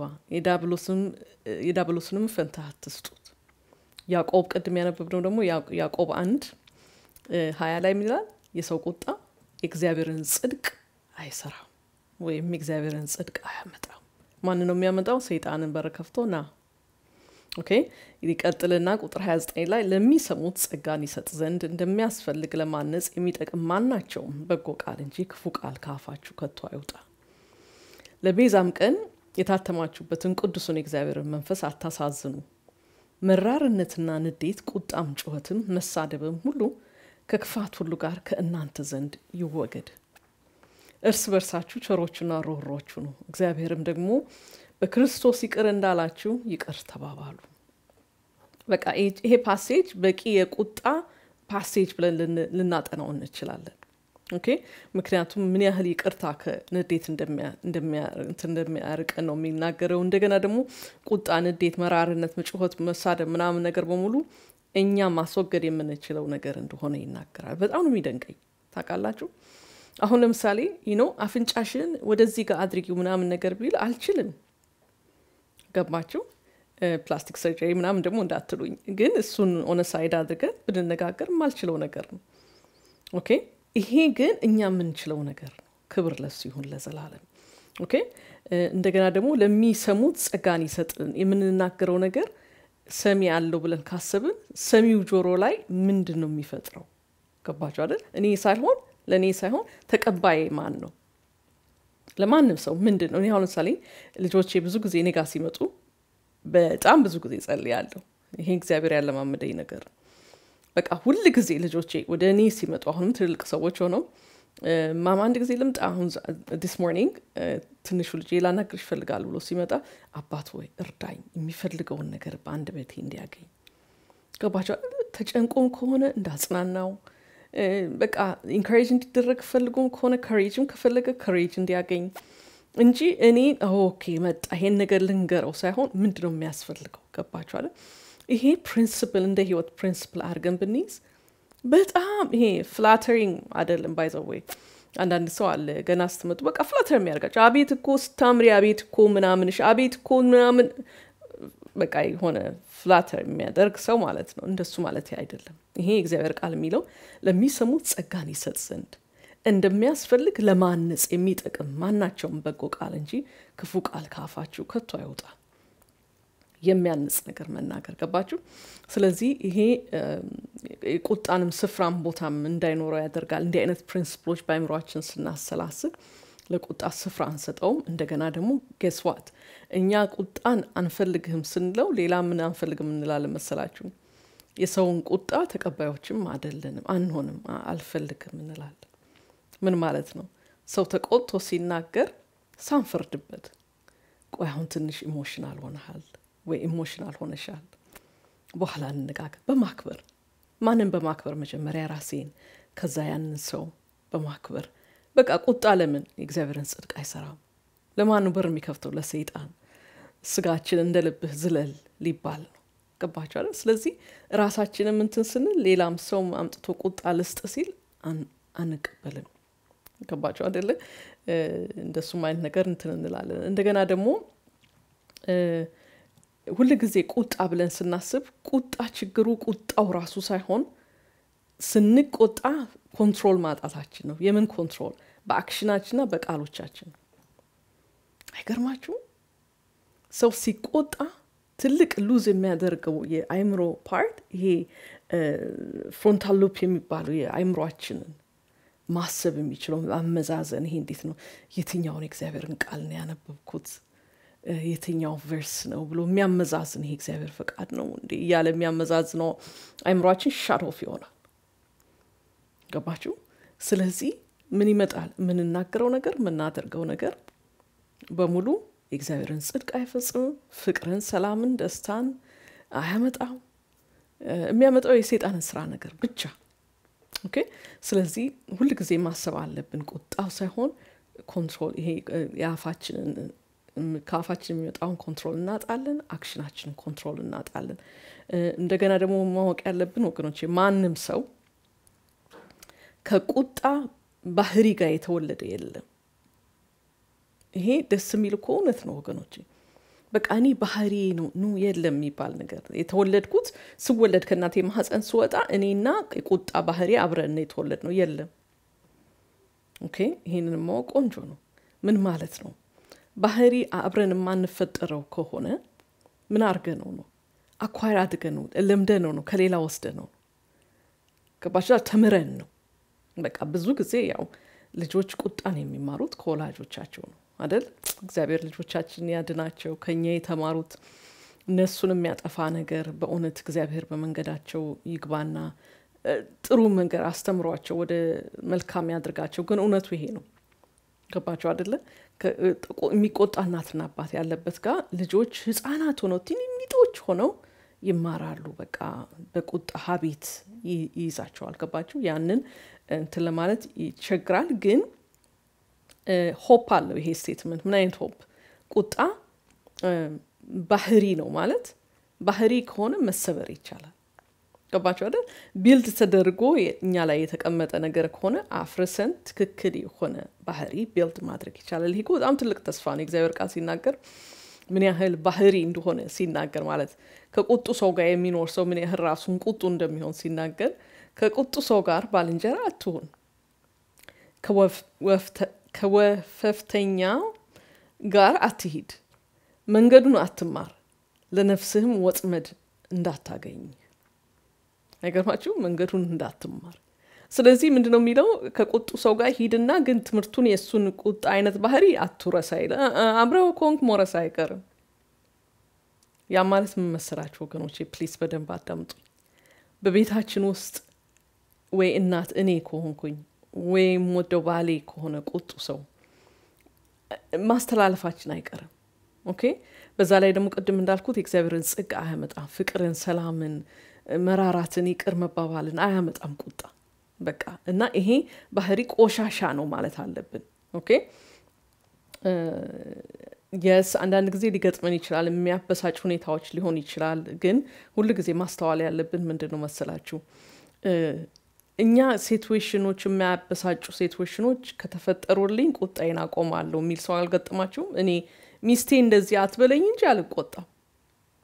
S1: የዳብሎስንም ፈንታ አትስጡት። ያዕቆብ ቅድም ያነበብነው ደግሞ ያዕቆብ አንድ ሀያ ላይ ምን ይላል? የሰው ቁጣ የእግዚአብሔርን ጽድቅ አይሰራም ወይም የእግዚአብሔርን ጽድቅ አያመጣም። ማን ነው የሚያመጣው? ሰይጣንን በር ከፍቶ ና። ኦኬ ይቀጥልና ቁጥር 29 ላይ ለሚሰሙት ጸጋን ይሰጥ ዘንድ እንደሚያስፈልግ ለማነጽ የሚጠቅም ማናቸውም በጎ ቃል እንጂ ክፉ ቃል ከአፋችሁ ከቶ አይውጣ ለቤዛም ቀን የታተማችሁበትን ቅዱሱን የእግዚአብሔርን መንፈስ አታሳዝኑ። መራርነትና ንዴት፣ ቁጣም፣ ጩኸትም፣ መሳደብም ሁሉ ከክፋት ሁሉ ጋር ከእናንተ ዘንድ ይወገድ። እርስ በርሳችሁ ቸሮችና ሮህሮቹ ነው፣ እግዚአብሔርም ደግሞ በክርስቶስ ይቅር እንዳላችሁ ይቅር ተባባሉ። በቃ ይሄ ፓሴጅ በቂ የቁጣ ፓሴጅ ብለን ልናጠናው እንችላለን። ኦኬ ምክንያቱም ምን ያህል ይቅርታ ከንዴት እንደሚያርቀን ነው የሚናገረው። እንደገና ደግሞ ቁጣ፣ ንዴት፣ መራርነት፣ መጩኸት፣ መሳደብ ምናምን ነገር በሙሉ እኛ ማስወገድ የምንችለው ነገር እንደሆነ ይናገራል። በጣም ነው የሚደንቀኝ ታውቃላችሁ። አሁን ለምሳሌ ይኖ አፍንጫሽን ወደዚህ ጋር አድርጊው ምናምን ነገር ቢል አልችልም። ገባችሁ? ፕላስቲክ ሰርጀሪ ምናምን ደግሞ እንዳትሉኝ፣ ግን እሱን ኦነ ሳይድ አድርገን ብንነጋገር የማልችለው ነገር ነው። ኦኬ ይሄ ግን እኛ የምንችለው ነገር ነው። ክብር ለሱ ይሁን ለዘላለም። ኦኬ እንደገና ደግሞ ለሚሰሙት ጸጋን ይሰጥልን። የምንናገረው ነገር ሰሚ አለው ብለን ካሰብን ሰሚው ጆሮ ላይ ምንድን ነው የሚፈጥረው? ገባቸው አይደል? እኔ ሳይሆን ለእኔ ሳይሆን ተቀባይ ማን ነው? ለማንም ሰው ምንድን ነው? እኔ አሁን ለምሳሌ ልጆቼ ብዙ ጊዜ እኔ ጋር ሲመጡ በጣም ብዙ ጊዜ ጸልያለሁ። ይሄ እግዚአብሔር ያለማመደኝ ነገር ነው። በቃ ሁል ጊዜ ልጆቼ ወደ እኔ ሲመጡ አሁንም ትልልቅ ሰዎች ሆነው ማማ አንድ ጊዜ ልምጣ፣ አሁን ዲስ ሞርኒንግ ትንሹ ልጄ ላናግርሽ ይፈልጋል ብሎ ሲመጣ አባት ወይ እርዳኝ፣ የሚፈልገውን ነገር በአንድ ቤቴ እንዲያገኝ ገባቸው። ተጨንቆም ከሆነ እንዳጽናናው በቃ ኢንካሬጅ እንዲደረግ ፈልጎም ከሆነ ከሬጅም ከፈለገ ከሬጅ እንዲያገኝ እንጂ እኔ ኦኬ መጣ ይሄን ነገር ልንገረው ሳይሆን ምንድን ነው የሚያስፈልገው? ገባችኋል? ይሄ ፕሪንስፕል እንደ ህይወት ፕሪንስፕል አድርገን ብንይዝ በጣም ይሄ ፍላተሪንግ አይደለም። ባይዘወይ አንዳንድ ሰው አለ ገና ስትመጡ በቃ ፍላተር የሚያደርጋቸው አቤት እኮ ስታምሪ፣ አቤት እኮ ምናምንሽ፣ አቤት እኮ ምናምን በቃ የሆነ ፍላተር የሚያደርግ ሰው ማለት ነው። እንደሱ ማለት አይደለም። ይሄ የእግዚአብሔር ቃል የሚለው ለሚሰሙት ጸጋን ይሰጥ ዘንድ እንደሚያስፈልግ ለማነጽ የሚጠቅም ማናቸውም በጎ ቃል እንጂ ክፉ ቃል ካፋችሁ ከቶ አይውጣ። የሚያንጽ ነገር መናገር ገባችሁ? ስለዚህ ይሄ ቁጣንም ስፍራም ቦታም እንዳይኖረው ያደርጋል። እንዲህ አይነት ፕሪንስፕሎች በአይምሯችን ስናሰላስል ለቁጣ ስፍራ አንሰጠውም። እንደገና ደግሞ ጌስዋት እኛ ቁጣን አንፈልግህም ስንለው ሌላ ምን አንፈልግም እንላለን መሰላችሁ? የሰውን ቁጣ ተቀባዮችም አይደለንም፣ አንሆንም፣ አልፈልግም እንላለን። ምን ማለት ነው? ሰው ተቆጥቶ ሲናገር ሳንፈርድበት፣ ቆይ አሁን ትንሽ ኢሞሽናል ሆነሃል ወይ ኢሞሽናል ሆነሻል፣ በኋላ እንነጋገር። በማክበር ማንን በማክበር መጀመሪያ ራሴን፣ ከዛ ያንን ሰው በማክበር በቃ ቁጣ ለምን የእግዚአብሔርን ጽድቅ አይሰራም? ለማኑ በር የሚከፍተው? ለሰይጣን። ስጋችን እንደ ልብህ ዝለል ሊባል ነው። ገባችኋል? ስለዚህ ራሳችንም እንትን ስንል ሌላም ሰው አምጥቶ ቁጣ ልስጥ ሲል አንቀበልም። ገባችሁ አደለ? እንደሱም አይነት ነገር እንትን እንላለን። እንደገና ደግሞ ሁል ጊዜ ቁጣ ብለን ስናስብ ቁጣ ችግሩ ቁጣው ራሱ ሳይሆን ስንቆጣ ኮንትሮል ማጣታችን ነው። የምን ኮንትሮል? በአክሽናችንና በቃሎቻችን። አይገርማችሁም? ሰው ሲቆጣ ትልቅ ሉዝ የሚያደርገው የአይምሮ ፓርት ይሄ ፍሮንታል ሉፕ የሚባለው የአይምሯችንን ማሰብ የሚችለው አመዛዘን። ይሄ እንዴት ነው የትኛውን የእግዚአብሔርን ቃል ነው ያነበብኩት የትኛው ቨርስ ነው ብሎ የሚያመዛዝን ይሄ እግዚአብሔር ፈቃድ ነው እንዴ እያለ የሚያመዛዝነው አይምሯችን ሻዶፍ ይሆናል። ገባችሁ? ስለዚህ ምን ይመጣል? የምንናገረው ነገር የምናደርገው ነገር በሙሉ የእግዚአብሔርን ጽድቅ አይፈጽምም። ፍቅርን፣ ሰላምን፣ ደስታን አያመጣም። የሚያመጣው የሰይጣንን ስራ ነገር ብቻ። ኦኬ። ስለዚህ ሁል ጊዜ ማሰብ አለብን። ቁጣው ሳይሆን ኮንትሮል ይሄ የአፋችንን ከአፋችን የሚወጣውን ኮንትሮል እናጣለን። አክሽናችንን ኮንትሮል እናጣለን። እንደገና ደግሞ ማወቅ ያለብን ወገኖች ማንም ሰው ከቁጣ ባህሪ ጋር የተወለደ የለም። ይሄ ደስ የሚል እኮ እውነት ነው ወገኖች። በቃ እኔ ባህሪ ነው ኑ የለም የሚባል ነገር የተወለድኩት ስወለድ ከእናቴ ማህፀን ስወጣ እኔና የቁጣ ባህሪ አብረን የተወለድ ነው የለም። ኦኬ ይሄንን ማወቅ ቆንጆ ነው። ምን ማለት ነው? ባህሪ አብረን የማንፈጠረው ከሆነ ምን አድርገ ነው ነው አኳር አድገ ነው ለምደ ነው ነው ከሌላ ወስደ ነው ገባችኋል? ተምረን ነው። በቃ ብዙ ጊዜ ያው ልጆች ቁጣን የሚማሩት ከወላጆቻቸው ነው አደል? እግዚአብሔር ልጆቻችን ያድናቸው። ከኛ የተማሩት እነሱን የሚያጠፋ ነገር በእውነት እግዚአብሔር በመንገዳቸው ይግባና ጥሩ መንገድ አስተምሯቸው ወደ መልካም ያድርጋቸው። ግን እውነቱ ይሄ ነው። ገባቸው አደለ? የሚቆጣ እናትና አባት ያለበት ጋር ልጆች ህጻናት ሆነው ትንንጦች ሆነው ይማራሉ። በቃ በቁጣ ሀቢት ይይዛቸዋል። ገባችሁ? ያንን እንትን ለማለት ይቸግራል። ግን ሆፕ አለው ይሄ ስቴትመንት። ምን አይነት ሆፕ? ቁጣ ባህሪ ነው ማለት ባህሪ ከሆነ መሰበር ይቻላል። ገባቸው አይደል? ቢልድ ተደርጎ እኛ ላይ የተቀመጠ ነገር ከሆነ አፍርሰን ትክክል የሆነ ባህሪ ቢልድ ማድረግ ይቻላል። ይሄ በጣም ትልቅ ተስፋ ነው። እግዚአብሔር ቃል ሲናገር ምን ያህል ባህሪ እንደሆነ ሲናገር ማለት ከቁጡ ሰው ጋር የሚኖር ሰው ምን ያህል ራሱን ቁጡ እንደሚሆን ሲናገር ከቁጡ ሰው ጋር ባልንጀራ አትሁን፣ ከወፈፍተኛው ጋር አትሂድ፣ መንገዱን አትማር፣ ለነፍስህም ወጥመድ እንዳታገኝ አይገርማችሁ? መንገዱን እንዳትማር። ስለዚህ ምንድን ነው የሚለው? ከቁጡ ሰው ጋር ሂድና ግን ትምህርቱን የእሱን ቁጣ አይነት ባህሪ አትውረስ አይለ አብረው ከሆንክ መውረስ አይቀርም። ያ ማለት ምን መሰላችሁ ወገኖቼ? ፕሊስ በደንብ አዳምጡ። በቤታችን ውስጥ ወይ እናት እኔ ከሆንኩኝ ወይም ወደው ባሌ ከሆነ ቁጡ ሰው ማስተላለፋችን አይቀርም። ኦኬ። በዛ ላይ ደግሞ ቅድም እንዳልኩት የእግዚአብሔርን ጽድቅ አያመጣም። ፍቅርን፣ ሰላምን መራራትን ይቅር መባባልን አያመጣም ቁጣ። በቃ እና ይሄ ባህሪ ቆሻሻ ነው ማለት አለብን። ኦኬ የስ አንዳንድ ጊዜ ሊገጥመን ይችላል። የሚያበሳጭ ሁኔታዎች ሊሆን ይችላል። ግን ሁል ጊዜ ማስተዋል ያለብን ምንድን ነው መሰላችሁ እኛ ሴትዌሽኖች የሚያበሳጩ ሴትዌሽኖች ከተፈጠሩልኝ ቁጣዬን አቆማለሁ የሚል ሰው አልገጠማችሁም? እኔ ሚስቴ እንደዚህ አትበለኝ እንጂ አልቆጣም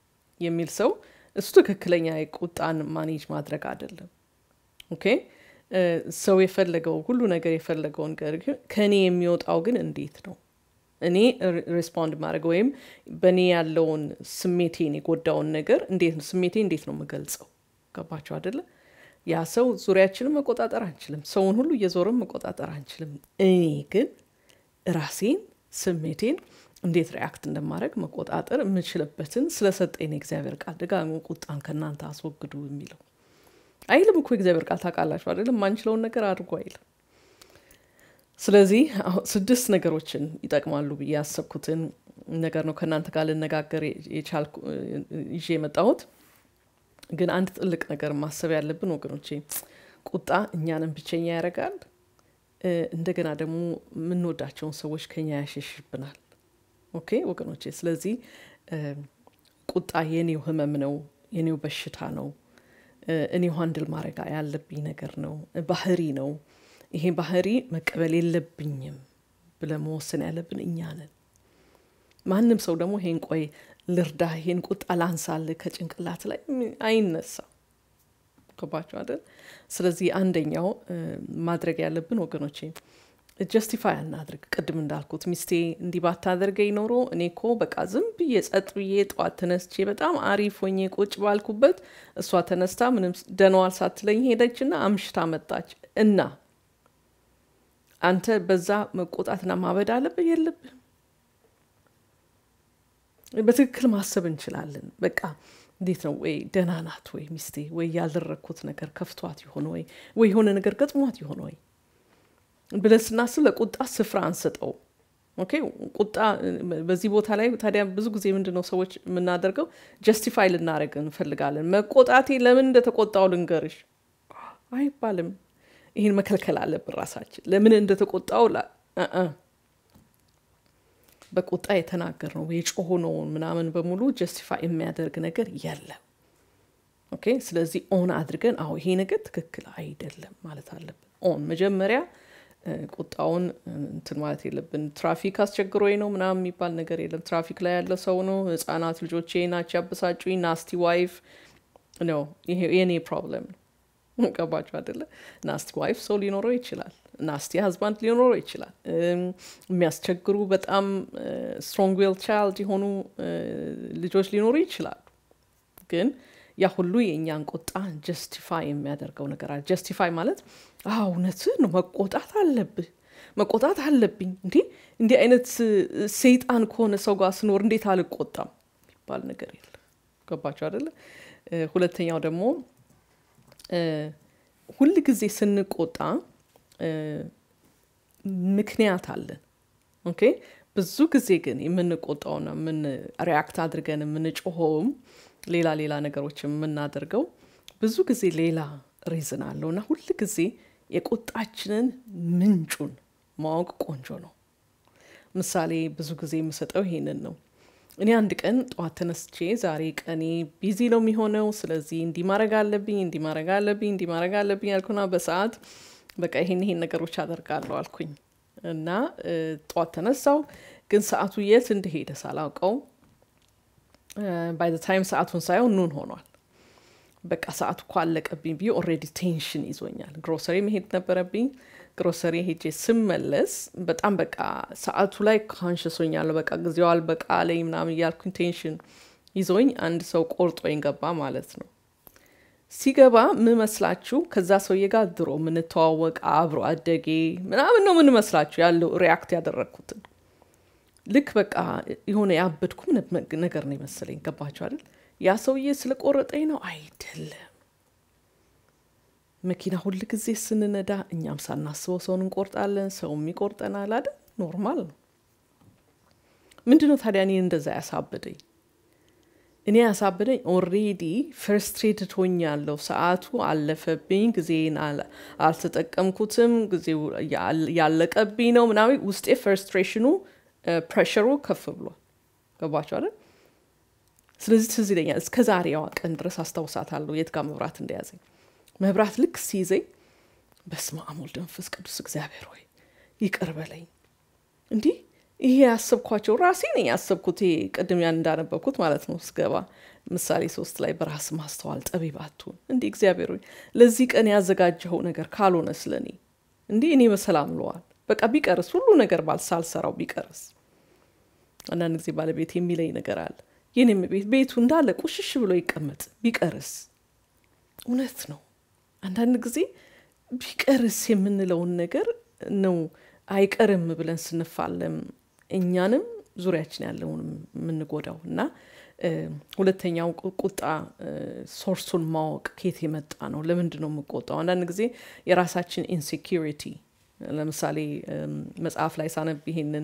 S1: የሚል ሰው እሱ ትክክለኛ የቁጣን ማኔጅ ማድረግ አይደለም። ኦኬ ሰው የፈለገው ሁሉ ነገር የፈለገውን ነገር ከእኔ የሚወጣው ግን እንዴት ነው እኔ ሬስፖንድ ማድረግ ወይም በእኔ ያለውን ስሜቴን የጎዳውን ነገር እንዴት ነው ስሜቴ እንዴት ነው የምገልጸው ገባቸው አደለ ያ ሰው ዙሪያችንን መቆጣጠር አንችልም ሰውን ሁሉ እየዞርን መቆጣጠር አንችልም እኔ ግን ራሴን ስሜቴን እንዴት ሪያክት እንደማድረግ መቆጣጠር የምችልበትን ስለሰጠኝ እግዚአብሔር ቃል ደጋግሞ ቁጣን ከእናንተ አስወግዱ የሚለው አይልም እኮ እግዚአብሔር ቃል ታውቃላችሁ አይደለም የማንችለውን ነገር አድርጎ አይልም ስለዚህ ስድስት ነገሮችን ይጠቅማሉ ብዬ ያሰብኩትን ነገር ነው ከእናንተ ጋር ልነጋገር የቻልኩ ይዤ የመጣሁት ግን አንድ ጥልቅ ነገር ማሰብ ያለብን ወገኖቼ ቁጣ እኛንም ብቸኛ ያደርጋል እንደገና ደግሞ የምንወዳቸውን ሰዎች ከኛ ያሸሽብናል ኦኬ ወገኖቼ ስለዚህ ቁጣ የኔው ህመም ነው የኔው በሽታ ነው እኔው ሀንድል ማድረግ ያለብኝ ነገር ነው ባህሪ ነው ይሄ ባህሪ መቀበል የለብኝም ብለ መወሰን ያለብን እኛ ነን ማንም ሰው ደግሞ ይሄን ቆይ ልርዳ ይሄን ቁጣ ላንሳል ከጭንቅላት ላይ አይነሳ ገባቸው አይደል ስለዚህ አንደኛው ማድረግ ያለብን ወገኖቼ ጀስቲፋይ አናድርግ ቅድም እንዳልኩት ሚስቴ እንዲህ ባታደርገኝ ኖሮ እኔ ኮ በቃ ዝም ብዬ ጸጥ ብዬ ጠዋት ተነስቼ በጣም አሪፍ ሆኜ ቁጭ ባልኩበት እሷ ተነስታ ምንም ደነዋል ሳትለኝ ሄደችና አምሽታ መጣች እና አንተ በዛ መቆጣትና ማበድ አለብህ የለብህ በትክክል ማሰብ እንችላለን በቃ እንዴት ነው ወይ ደህና ናት ወይ ሚስቴ ወይ ያልደረግኩት ነገር ከፍቷት ይሆን ወይ ወይ የሆነ ነገር ገጥሟት ይሆን ወይ ብለን ስናስብ ለቁጣ ስፍራ አንሰጠው ኦኬ ቁጣ በዚህ ቦታ ላይ ታዲያ ብዙ ጊዜ ምንድን ነው ሰዎች የምናደርገው ጀስቲፋይ ልናደረግ እንፈልጋለን መቆጣቴ ለምን እንደተቆጣው ልንገርሽ አይባልም ይህን መከልከል አለብን ራሳችን ለምን እንደተቆጣው በቁጣ የተናገር ነው የጮሆነውን ምናምን በሙሉ ጀስቲፋይ የሚያደርግ ነገር የለም ኦኬ ስለዚህ ኦን አድርገን አዎ ይሄ ነገር ትክክል አይደለም ማለት አለብን ኦን መጀመሪያ ቁጣውን እንትን ማለት የለብን ትራፊክ አስቸግሮኝ ነው ምናምን የሚባል ነገር የለም ትራፊክ ላይ ያለ ሰው ነው ህጻናት ልጆቼ ናቸው ያበሳጩኝ ናስቲ ዋይፍ ነው ይሄ የኔ ፕሮብለም ነው ገባችሁ አደለ ናስቲ ዋይፍ ሰው ሊኖረው ይችላል ናስቲ ሀዝባንድ ሊኖረው ይችላል የሚያስቸግሩ በጣም ስትሮንግ ዊል ቻይልድ የሆኑ ልጆች ሊኖሩ ይችላሉ ግን ያ ሁሉ የእኛን ቁጣ ጀስቲፋይ የሚያደርገው ነገር አለ ጀስቲፋይ ማለት እውነት ነው መቆጣት አለብህ መቆጣት አለብኝ እንዴ እንዲህ አይነት ሰይጣን ከሆነ ሰው ጋር ስኖር እንዴት አልቆጣም የሚባል ነገር የለም ገባቸው አደለ ሁለተኛው ደግሞ ሁል ጊዜ ስንቆጣ ምክንያት አለን ኦኬ ብዙ ጊዜ ግን የምንቆጣውና ምን ሪያክት አድርገን የምንጮኸውም ሌላ ሌላ ነገሮች የምናደርገው ብዙ ጊዜ ሌላ ሪዝን አለው እና ሁል ጊዜ የቁጣችንን ምንጩን ማወቅ ቆንጆ ነው ምሳሌ ብዙ ጊዜ የምሰጠው ይሄንን ነው እኔ አንድ ቀን ጠዋት ተነስቼ ዛሬ ቀኔ ቢዚ ነው የሚሆነው ስለዚህ እንዲህ ማድረግ አለብኝ እንዲህ ማድረግ አለብኝ እንዲህ ማድረግ አለብኝ ያልኩና በሰዓት በቃ ይሄን ይሄን ነገሮች አደርጋለሁ አልኩኝ እና ጠዋት ተነሳው ግን ሰዓቱ የት እንደሄደ ሳላውቀው ባይ ታይም ሰዓቱን ሳይሆን ኑን ሆኗል በቃ ሰዓቱ እኮ አለቀብኝ ብዬ ኦሬዲ ቴንሽን ይዞኛል ግሮሰሪ መሄድ ነበረብኝ ግሮሰሪ ሄጄ ስመለስ በጣም በቃ ሰዓቱ ላይ ካንሽሶኛለሁ በቃ ጊዜው አልበቃ ላይ ምናምን እያልኩኝ ቴንሽን ይዞኝ አንድ ሰው ቆርጦኝ ገባ ማለት ነው ሲገባ ምመስላችሁ ከዛ ሰውዬ ጋር ድሮ የምንተዋወቅ አብሮ አደጌ ምናምን ነው ምንመስላችሁ ያለው ሪያክት ያደረግኩትን ልክ በቃ የሆነ ያበድኩ ነገር ነው የመሰለኝ ገባችሁ አይደል ያ ሰውዬ ስለቆረጠኝ ነው አይደለም መኪና ሁል ጊዜ ስንነዳ እኛም ሳናስበው ሰውን እንቆርጣለን ሰውም ይቆርጠናል አይደል ኖርማል ነው ምንድ ነው ታዲያ እኔ እንደዛ ያሳበደኝ እኔ ያሳበደኝ ኦሬዲ ፍርስትሬትድ ሆኛለሁ ሰዓቱ አለፈብኝ ጊዜን አልተጠቀምኩትም ጊዜው ያለቀብኝ ነው ምናምን ውስጤ ፍርስትሬሽኑ ፕሬሽሩ ከፍ ብሏል ገባቸው አይደል ስለዚህ ትዝ ይለኛል እስከ ዛሬዋ ቀን ድረስ አስታውሳታለሁ የት ጋር መብራት እንደያዘኝ መብራት ልክ ሲይዘኝ በስመ አብ ወልድ መንፈስ ቅዱስ እግዚአብሔር ሆይ ይቅር በለኝ እንዲህ ይሄ ያሰብኳቸው ራሴ ነኝ ያሰብኩት። ይሄ ቅድም ያን እንዳነበብኩት ማለት ነው ስገባ ምሳሌ ሶስት ላይ በራስ ማስተዋል ጠቢብ አትሁን። እንዲህ እግዚአብሔር ሆይ ለዚህ ቀን ያዘጋጀኸው ነገር ካልሆነ ስለ እኔ እንዲህ እኔ በሰላም ለዋል በቃ ቢቀርስ ሁሉ ነገር ባል ሳልሰራው ቢቀርስ። አንዳንድ ጊዜ ባለቤት የሚለኝ ነገር አለ። የኔም ቤት ቤቱ እንዳለ ቁሽሽ ብሎ ይቀመጥ ቢቀርስ። እውነት ነው። አንዳንድ ጊዜ ቢቀርስ የምንለውን ነገር ነው አይቀርም ብለን ስንፋለም እኛንም ዙሪያችን ያለውን የምንጎዳው እና ሁለተኛው ቁጣ ሶርሱን ማወቅ ከየት የመጣ ነው? ለምንድን ነው የምቆጣው? አንዳንድ ጊዜ የራሳችን ኢንሴኪሪቲ ለምሳሌ መጽሐፍ ላይ ሳነብ ይሄንን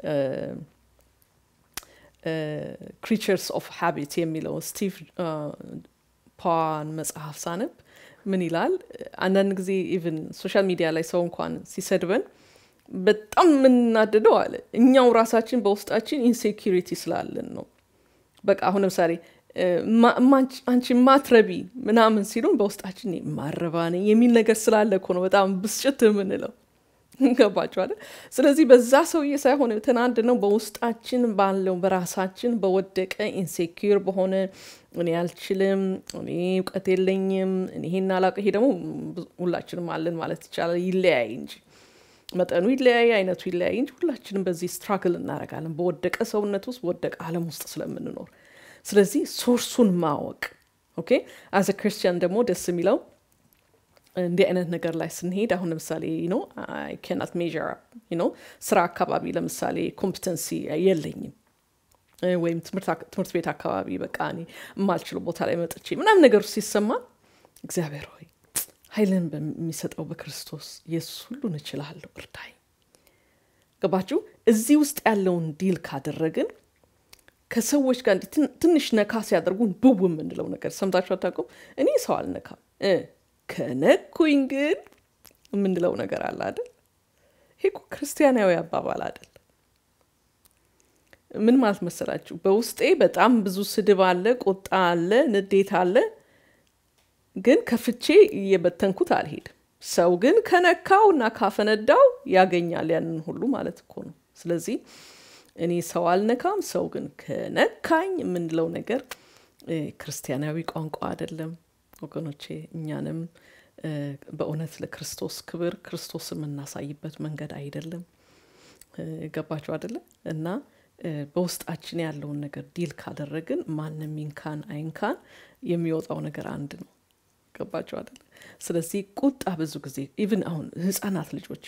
S1: ክሪቸርስ ኦፍ ሃቢት የሚለው ስቲቭ ፓን መጽሐፍ ሳነብ ምን ይላል? አንዳንድ ጊዜ ኢቭን ሶሻል ሚዲያ ላይ ሰው እንኳን ሲሰድበን በጣም የምናደደው አለ እኛው ራሳችን በውስጣችን ኢንሴኪሪቲ ስላለን ነው። በቃ አሁን ለምሳሌ አንቺ ማትረቢ ምናምን ሲሉን በውስጣችን ማረባ ነኝ የሚል ነገር ስላለ እኮ ነው በጣም ብስጭት የምንለው። ገባችኋል? ስለዚህ በዛ ሰውዬ ሳይሆን የተናድ ነው በውስጣችን ባለው በራሳችን በወደቀ ኢንሴኪር በሆነ እኔ አልችልም፣ እኔ እውቀት የለኝም፣ እኔ ይሄን አላውቅም። ይሄ ደግሞ ሁላችንም አለን ማለት ይቻላል። ይለያይ እንጂ መጠኑ ይለያይ፣ አይነቱ ይለያይ እንጂ ሁላችንም በዚህ ስትራግል እናደርጋለን በወደቀ ሰውነት ውስጥ በወደቀ ዓለም ውስጥ ስለምንኖር። ስለዚህ ሶርሱን ማወቅ ኦኬ። አዘ ክርስቲያን ደግሞ ደስ የሚለው እንዲህ አይነት ነገር ላይ ስንሄድ አሁን ለምሳሌ ነው አይ ካናት ሜዥር ነው ስራ አካባቢ ለምሳሌ ኮምፒተንሲ የለኝም ወይም ትምህርት ቤት አካባቢ በቃ እኔ የማልችለው ቦታ ላይ መጥቼ ምናምን ነገሩ ሲሰማ እግዚአብሔር ሆይ ኃይልን በሚሰጠው በክርስቶስ ኢየሱስ ሁሉን እችላለሁ እርዳኝ። ገባችሁ? እዚህ ውስጥ ያለውን ዲል ካደረግን ከሰዎች ጋር ትንሽ ነካ ሲያደርጉን ብው የምንለው ነገር ሰምታችሁ አታውቁም? እኔ ሰው አልነካም ከነኩኝ ግን የምንለው ነገር አለ አይደል? ይሄ እኮ ክርስቲያናዊ አባባል አይደል? ምን ማለት መሰላችሁ? በውስጤ በጣም ብዙ ስድብ አለ፣ ቁጣ አለ፣ ንዴት አለ። ግን ከፍቼ እየበተንኩት አልሄድም። ሰው ግን ከነካው እና ካፈነዳው ያገኛል ያንን ሁሉ ማለት እኮ ነው። ስለዚህ እኔ ሰው አልነካም፣ ሰው ግን ከነካኝ የምንለው ነገር ክርስቲያናዊ ቋንቋ አይደለም ወገኖቼ። እኛንም በእውነት ለክርስቶስ ክብር ክርስቶስ የምናሳይበት መንገድ አይደለም። ገባችሁ አይደለም? እና በውስጣችን ያለውን ነገር ዲል ካደረግን ማንም ይንካን አይንካን የሚወጣው ነገር አንድ ነው። ገባችሁ አይደለም? ስለዚህ ቁጣ ብዙ ጊዜ ኢቭን አሁን ህጻናት ልጆች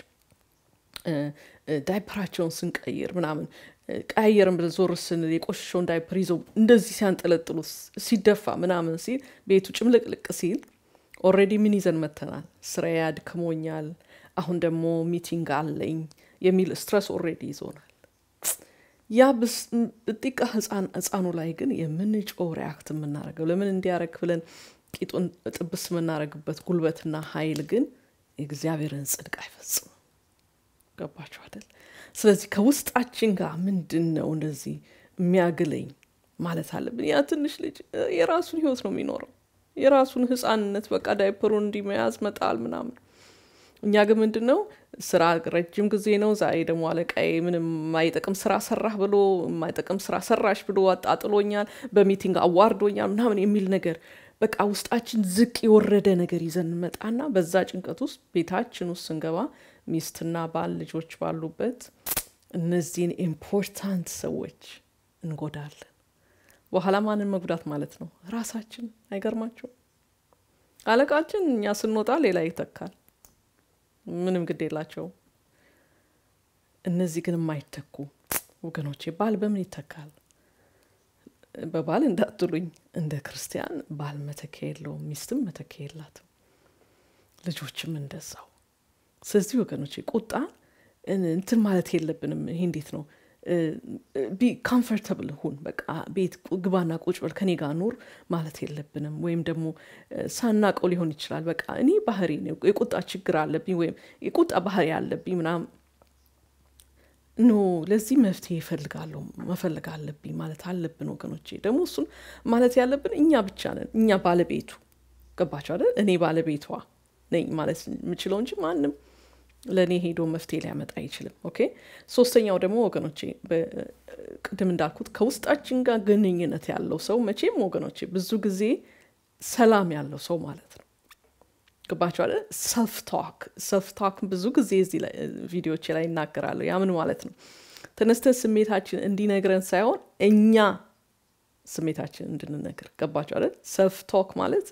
S1: ዳይፐራቸውን ስንቀይር ምናምን ቀያየርን ብለን ዞር ስንል የቆሸሸውን ዳይፐር ይዘው እንደዚህ ሲያንጠለጥሉ ሲደፋ ምናምን ሲል ቤቱ ጭምልቅልቅ ሲል ኦልሬዲ ምን ይዘን መተናል? ስራዬ አድክሞኛል፣ አሁን ደግሞ ሚቲንግ አለኝ የሚል ስትረስ ኦልሬዲ ይዞናል። ያ ብጢቃ ህፃኑ ላይ ግን የምንጮው ሪያክት የምናደርገው ለምን እንዲያረግ ብለን ቂጡን ጥብስ የምናደርግበት ጉልበትና ኃይል ግን የእግዚአብሔርን ጽድቅ አይፈጽምም። ገባችሁ አይደል? ስለዚህ ከውስጣችን ጋር ምንድን ነው እንደዚህ የሚያግለኝ ማለት አለብን። ያ ትንሽ ልጅ የራሱን ህይወት ነው የሚኖረው፣ የራሱን ህፃንነት በቃ ዳይፐሩን እንዲመያዝ መጣል ምናምን። እኛ ግን ምንድን ነው ስራ ረጅም ጊዜ ነው። ዛሬ ደግሞ አለቃዬ ምንም የማይጠቅም ስራ ሰራህ ብሎ የማይጠቅም ስራ ሰራሽ ብሎ አጣጥሎኛል፣ በሚቲንግ አዋርዶኛል ምናምን የሚል ነገር በቃ ውስጣችን ዝቅ የወረደ ነገር ይዘን እንመጣና በዛ ጭንቀት ውስጥ ቤታችን ውስጥ ስንገባ ሚስትና ባል ልጆች ባሉበት እነዚህን ኢምፖርታንት ሰዎች እንጎዳለን። በኋላ ማንን መጉዳት ማለት ነው? ራሳችን። አይገርማቸው? አለቃችን እኛ ስንወጣ ሌላ ይተካል። ምንም ግድ የላቸው። እነዚህ ግን የማይተኩ ወገኖቼ፣ ባል በምን ይተካል? በባል እንዳትሉኝ፣ እንደ ክርስቲያን ባል መተኪያ የለውም፣ ሚስትም መተኪያ የላትም፣ ልጆችም እንደዛው። ስለዚህ ወገኖቼ ቁጣ እንትን ማለት የለብንም። ይሄ እንዴት ነው? ቢ ካምፈርተብል ሁን፣ በቃ ቤት ግባና ቁጭ በል ከኔ ጋር ኑር ማለት የለብንም። ወይም ደግሞ ሳናቀው ሊሆን ይችላል። በቃ እኔ ባህሪ የቁጣ ችግር አለብኝ ወይም የቁጣ ባህሪ አለብኝ ምናምን ኖ ለዚህ መፍትሄ ይፈልጋለሁ መፈለግ አለብኝ ማለት አለብን ወገኖቼ። ደግሞ እሱን ማለት ያለብን እኛ ብቻ ነን፣ እኛ ባለቤቱ። ገባቸው አይደል? እኔ ባለቤቷ ነኝ ማለት የምችለው እንጂ ማንም ለእኔ ሄዶ መፍትሄ ሊያመጣ አይችልም። ኦኬ ሶስተኛው ደግሞ ወገኖቼ ቅድም እንዳልኩት ከውስጣችን ጋር ግንኙነት ያለው ሰው መቼም ወገኖቼ ብዙ ጊዜ ሰላም ያለው ሰው ማለት ነው። ገባችኋል? ሰልፍ ቶክ ሰልፍ ቶክ ብዙ ጊዜ እዚህ ቪዲዮች ላይ ይናገራለሁ። ያ ምን ማለት ነው? ተነስተን ስሜታችን እንዲነግረን ሳይሆን እኛ ስሜታችን እንድንነግር ገባችኋል? ሰልፍ ቶክ ማለት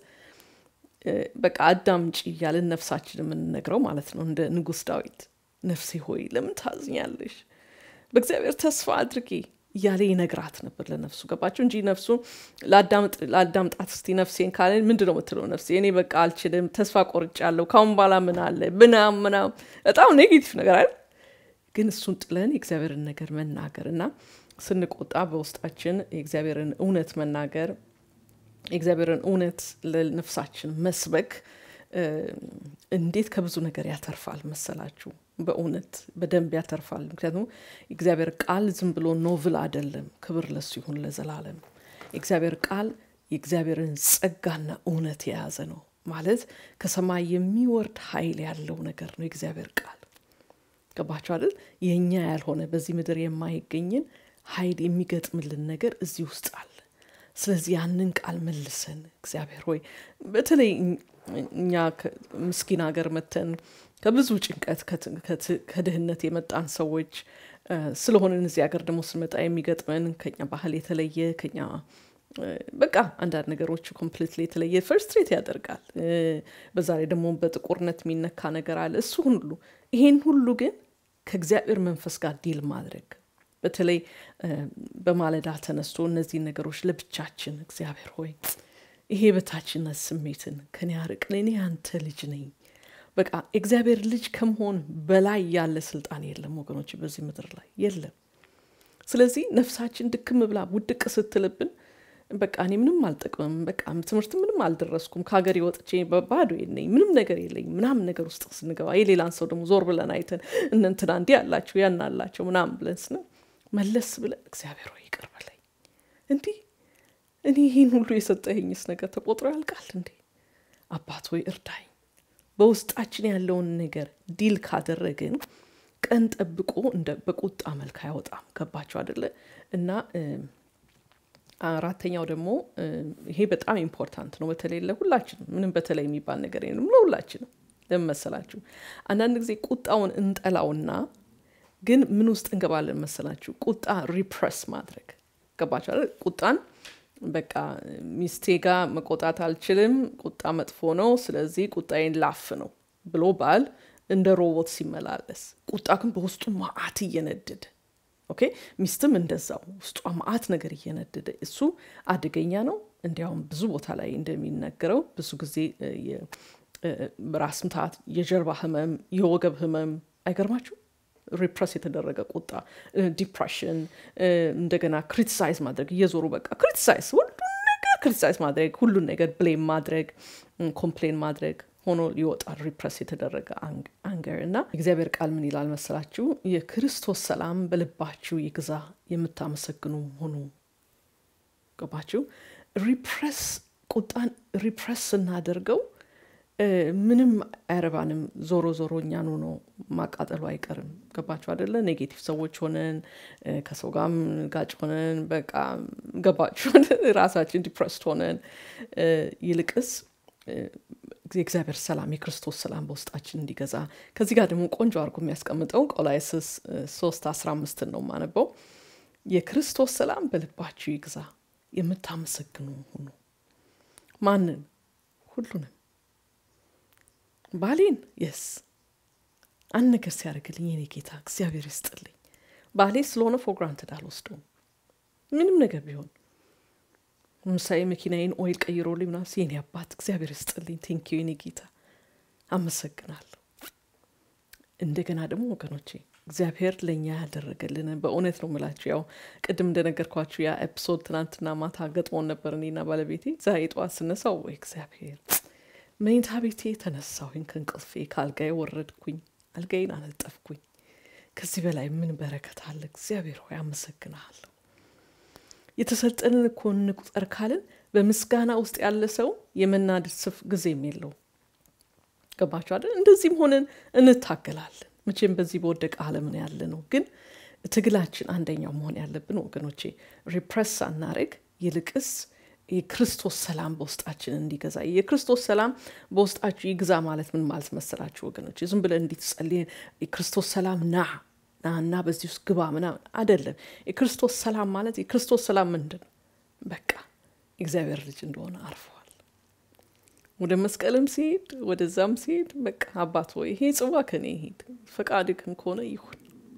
S1: በቃ አዳምጪ እያልን ነፍሳችን የምንነግረው ማለት ነው። እንደ ንጉሥ ዳዊት ነፍሴ ሆይ ለምን ታዝኛለሽ? በእግዚአብሔር ተስፋ አድርጌ እያለ ይነግራት ነበር ለነፍሱ ገባቸው እንጂ ነፍሱ ለአዳምጣት እስቲ ነፍሴን ካለ ምንድን ነው የምትለው ነፍሴ እኔ በቃ አልችልም ተስፋ ቆርጫለሁ ካሁን በኋላ ምን አለ ምናም ምናም በጣም ኔጌቲቭ ነገር አይደል ግን እሱን ጥለን የእግዚአብሔርን ነገር መናገር እና ስንቆጣ በውስጣችን የእግዚአብሔርን እውነት መናገር የእግዚአብሔርን እውነት ለነፍሳችን መስበክ እንዴት ከብዙ ነገር ያተርፋል መሰላችሁ በእውነት በደንብ ያተርፋል ምክንያቱም የእግዚአብሔር ቃል ዝም ብሎ ኖቭል አይደለም ክብር ለሱ ይሁን ለዘላለም የእግዚአብሔር ቃል የእግዚአብሔርን ጸጋና እውነት የያዘ ነው ማለት ከሰማይ የሚወርድ ኃይል ያለው ነገር ነው የእግዚአብሔር ቃል ገባችሁ አይደል የእኛ ያልሆነ በዚህ ምድር የማይገኝን ኃይል የሚገጥምልን ነገር እዚህ ውስጥ አለ ስለዚህ ያንን ቃል መልሰን እግዚአብሔር ሆይ በተለይ እኛ ምስኪን ሀገር መተን ከብዙ ጭንቀት ከድህነት የመጣን ሰዎች ስለሆንን እዚህ ሀገር ደግሞ ስንመጣ የሚገጥመን ከኛ ባህል የተለየ ከኛ በቃ አንዳንድ ነገሮች ኮምፕሊትሊ የተለየ ፈርስትሬት ያደርጋል በዛ ላይ ደግሞ በጥቁርነት የሚነካ ነገር አለ እሱ ሁሉ ይሄን ሁሉ ግን ከእግዚአብሔር መንፈስ ጋር ዲል ማድረግ በተለይ በማለዳ ተነስቶ እነዚህን ነገሮች ለብቻችን እግዚአብሔር ሆይ ይሄ በታችነት ስሜትን ከኔ ያርቅን እኔ አንተ ልጅ ነኝ በቃ እግዚአብሔር ልጅ ከመሆን በላይ ያለ ስልጣን የለም ወገኖች በዚህ ምድር ላይ የለም ስለዚህ ነፍሳችን ድክም ብላ ውድቅ ስትልብን በቃ እኔ ምንም አልጠቅምም በቃ ትምህርት ምንም አልደረስኩም ከሀገር ወጥቼ ባዶ ነኝ ምንም ነገር የለኝ ምናምን ነገር ውስጥ ስንገባ የሌላን ሰው ደግሞ ዞር ብለን አይተን እነንትና እንዲህ አላቸው ያን አላቸው ምናምን ብለን ስነ መለስ ብለን እግዚአብሔር ሆይ ይቅር በለኝ እንዲህ እኔ ይህን ሁሉ የሰጠኸኝስ ነገር ተቆጥሮ ያልቃል እንዴ አባት ወይ እርዳኝ በውስጣችን ያለውን ነገር ዲል ካደረግን ቀን ጠብቆ እንደ በቁጣ መልክ አይወጣም ገባቸው አደለ እና አራተኛው ደግሞ ይሄ በጣም ኢምፖርታንት ነው በተለይ ለሁላችንም ምንም በተለይ የሚባል ነገር የለም ለሁላችንም ለምን መሰላችሁ አንዳንድ ጊዜ ቁጣውን እንጠላውና ግን ምን ውስጥ እንገባለን መሰላችሁ ቁጣ ሪፕረስ ማድረግ ገባችሁ ቁጣን በቃ ሚስቴ ጋር መቆጣት አልችልም ቁጣ መጥፎ ነው ስለዚህ ቁጣዬን ላፍ ነው ብሎ ባል እንደ ሮቦት ሲመላለስ ቁጣ ግን በውስጡ ማአት እየነደደ ኦኬ ሚስትም እንደዛው ውስጧ ማአት ነገር እየነደደ እሱ አደገኛ ነው እንዲያውም ብዙ ቦታ ላይ እንደሚነገረው ብዙ ጊዜ ራስ ምታት የጀርባ ህመም የወገብ ህመም አይገርማችሁ ሪፕረስ የተደረገ ቁጣ ዲፕሬሽን እንደገና ክሪቲሳይዝ ማድረግ እየዞሩ በቃ ክሪቲሳይዝ ሁሉን ነገር ክሪቲሳይዝ ማድረግ ሁሉን ነገር ብሌም ማድረግ ኮምፕሌን ማድረግ ሆኖ ይወጣል ሪፕረስ የተደረገ አንገር እና እግዚአብሔር ቃል ምን ይላል መሰላችሁ የክርስቶስ ሰላም በልባችሁ ይግዛ የምታመሰግኑ ሆኑ ገባችሁ ሪፕረስ ቁጣን ሪፕረስ ስናደርገው ምንም አይረባንም ዞሮ ዞሮ እኛኑ ነው ማቃጠሉ አይቀርም ገባችሁ አደለ ኔጌቲቭ ሰዎች ሆነን ከሰው ጋር ጋጭ ሆነን በቃ ገባችሁ ራሳችን ዲፕረስድ ሆነን ይልቅስ የእግዚአብሔር ሰላም የክርስቶስ ሰላም በውስጣችን እንዲገዛ ከዚህ ጋር ደግሞ ቆንጆ አድርጎ የሚያስቀምጠው ቆላይስስ ሶስት አስራ አምስትን ነው ማነበው የክርስቶስ ሰላም በልባችሁ ይግዛ የምታመሰግኑ ሁኑ ማንን ሁሉንም ባሌን የስ አንድ ነገር ሲያደርግልኝ የኔ ጌታ እግዚአብሔር ይስጥልኝ ባሌ ስለሆነ ፎግራንትድ አልወስደውም ምንም ነገር ቢሆን ምሳሌ መኪናዬን ኦይል ቀይሮልኝ ምናምን የኔ አባት እግዚአብሔር ይስጥልኝ ቴንኪዩ የኔ ጌታ አመሰግናለሁ እንደገና ደግሞ ወገኖቼ እግዚአብሔር ለእኛ ያደረገልን በእውነት ነው ምላችሁ ያው ቅድም እንደነገርኳችሁ ያ ኤፒሶድ ትናንትና ማታ ገጥሞን ነበር እኔና ባለቤቴ ዛሬ ጠዋት ስነሳው ወይ እግዚአብሔር መኝታ ቤቴ ተነሳሁኝ ከእንቅልፌ ከአልጋዬ ወረድኩኝ አልጋዬን አነጠፍኩኝ ከዚህ በላይ ምን በረከት አለ እግዚአብሔር ሆይ አመሰግናለሁ የተሰጠንን እኮ እንቁጠር ካልን በምስጋና ውስጥ ያለ ሰው የመናደድ ስፍ ጊዜም የለው ገባችሁ አይደል? እንደዚህም ሆነን እንታገላለን። መቼም በዚህ በወደቀ ዓለም ነው ያለ ነው። ግን ትግላችን አንደኛው መሆን ያለብን ወገኖቼ ሪፕረስ ሳናረግ ይልቅስ የክርስቶስ ሰላም በውስጣችን እንዲገዛ የክርስቶስ ሰላም በውስጣችሁ ይግዛ ማለት ምን ማለት መሰላችሁ ወገኖች? ዝም ብለን እንዲትጸልይ የክርስቶስ ሰላም ና ና እና በዚህ ውስጥ ግባ ምናምን አይደለም። የክርስቶስ ሰላም ማለት የክርስቶስ ሰላም ምንድን ነው? በቃ እግዚአብሔር ልጅ እንደሆነ አርፈዋል። ወደ መስቀልም ሲሄድ ወደዛም ሲሄድ በቃ አባት ሆይ ይሄ ጽዋ ከኔ ይሄድ፣ ፈቃድህም ከሆነ ይሁን።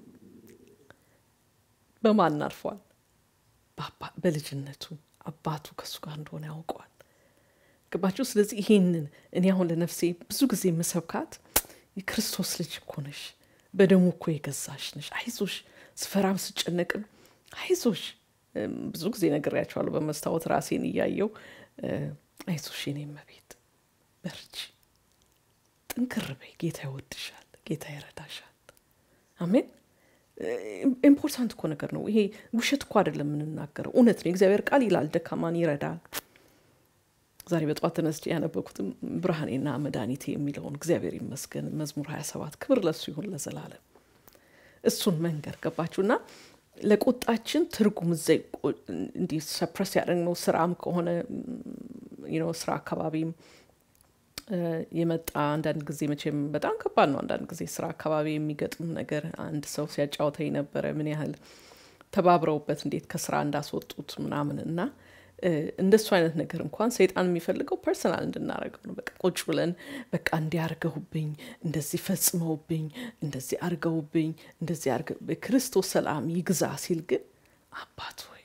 S1: በማን አርፏል? በልጅነቱ አባቱ ከእሱ ጋር እንደሆነ ያውቀዋል። ገባችሁ? ስለዚህ ይሄንን እኔ አሁን ለነፍሴ ብዙ ጊዜ የምሰብካት የክርስቶስ ልጅ እኮ ነሽ፣ በደሙ እኮ የገዛሽ ነሽ፣ አይዞሽ፣ ስፈራም ስጨነቅም አይዞሽ። ብዙ ጊዜ ነግሬያቸዋለሁ በመስታወት ራሴን እያየው አይዞሽ፣ የኔ እመቤት በርቺ፣ ጥንክር በይ፣ ጌታ ይወድሻል፣ ጌታ ይረዳሻል። አሜን። ኢምፖርታንት እኮ ነገር ነው ይሄ። ውሸት እኮ አይደለም የምንናገረው፣ እውነት ነው። የእግዚአብሔር ቃል ይላል ደካማን ይረዳል። ዛሬ በጠዋት ተነስቼ ያነበኩትም ብርሃኔና መድኃኒቴ የሚለውን እግዚአብሔር ይመስገን መዝሙር 27 ክብር ለሱ ይሁን ለዘላለም። እሱን መንገድ ገባችሁና ለቁጣችን ትርጉም እዛ እንዲህ ሰፕረስ ያደረግነው ስራም ከሆነ ስራ አካባቢም የመጣ አንዳንድ ጊዜ መቼም በጣም ከባድ ነው። አንዳንድ ጊዜ ስራ አካባቢ የሚገጥም ነገር አንድ ሰው ሲያጫወተኝ ነበረ ምን ያህል ተባብረውበት እንዴት ከስራ እንዳስወጡት ምናምን እና እንደሱ አይነት ነገር እንኳን ሰይጣን የሚፈልገው ፐርሰናል እንድናደርገው ነው። በቃ ቁጭ ብለን በቃ እንዲያርገውብኝ እንደዚህ ፈጽመውብኝ እንደዚህ አርገውብኝ እንደዚህ አርገ በክርስቶስ ሰላም ይግዛ ሲል ግን አባት ሆይ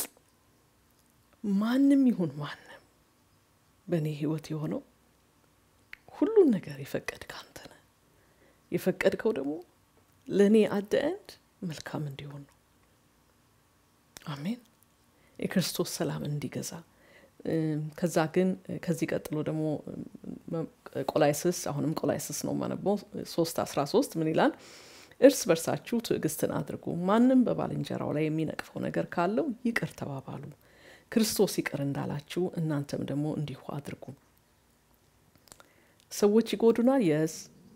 S1: ማንም ይሁን ማንም በእኔ ህይወት የሆነው ሁሉን ነገር የፈቀድክ አንተ ነህ። የፈቀድከው ደግሞ ለእኔ አደእንድ መልካም እንዲሆን ነው። አሜን። የክርስቶስ ሰላም እንዲገዛ ከዛ ግን ከዚህ ቀጥሎ ደግሞ ቆላይስስ አሁንም ቆላይስስ ነው ማነበው ሶስት አስራ ሶስት ምን ይላል? እርስ በርሳችሁ ትዕግስትን አድርጉ፣ ማንም በባልንጀራው ላይ የሚነቅፈው ነገር ካለው ይቅር ተባባሉ፣ ክርስቶስ ይቅር እንዳላችሁ እናንተም ደግሞ እንዲሁ አድርጉ። ሰዎች ይጎዱናል፣ የስ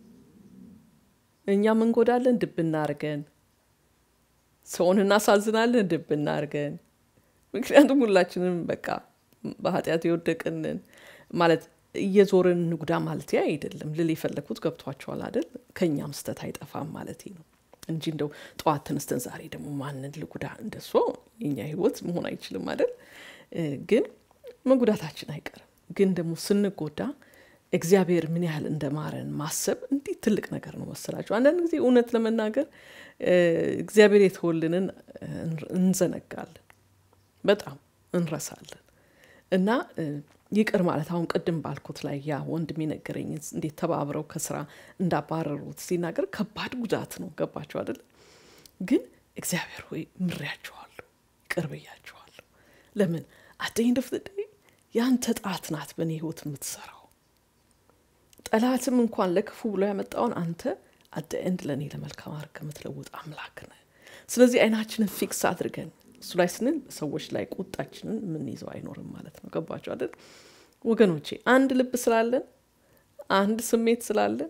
S1: እኛም እንጎዳለን፣ ድብ እናርገን። ሰውን እናሳዝናለን፣ ድብ እናርገን። ምክንያቱም ሁላችንም በቃ በኃጢአት የወደቅንን ማለት እየዞርን ንጉዳ ማለት አይደለም ልል የፈለግኩት ገብቷቸዋል አይደል? ከእኛም ስተት አይጠፋም ማለት ነው እንጂ እንደው ጠዋት ተነስተን ዛሬ ደግሞ ማንን ልጉዳ እንደሷ የኛ ህይወት መሆን አይችልም አይደል? ግን መጉዳታችን አይቀርም። ግን ደግሞ ስንጎዳ እግዚአብሔር ምን ያህል እንደማረን ማሰብ እንዲህ ትልቅ ነገር ነው መሰላቸው። አንዳንድ ጊዜ እውነት ለመናገር እግዚአብሔር የተወልንን እንዘነጋለን፣ በጣም እንረሳለን። እና ይቅር ማለት አሁን ቅድም ባልኩት ላይ ያ ወንድም የነገረኝ እንዴት ተባብረው ከስራ እንዳባረሩት ሲናገር ከባድ ጉዳት ነው። ገባቸው አይደል? ግን እግዚአብሔር ሆይ ምሬያቸዋለሁ፣ ይቅር ብያቸዋለሁ። ለምን አደኝ ደፍትደ ያንተ ጣት ናት በእኔ ህይወት የምትሰራው ጠላትም እንኳን ለክፉ ብሎ ያመጣውን አንተ አደ ኤንድ ለእኔ ለመልካም አድርገህ የምትለውጥ አምላክ ነህ። ስለዚህ አይናችንን ፊክስ አድርገን እሱ ላይ ስንል ሰዎች ላይ ቁጣችንን የምንይዘው አይኖርም ማለት ነው። ገባቸው አይደል ወገኖቼ? አንድ ልብ ስላለን አንድ ስሜት ስላለን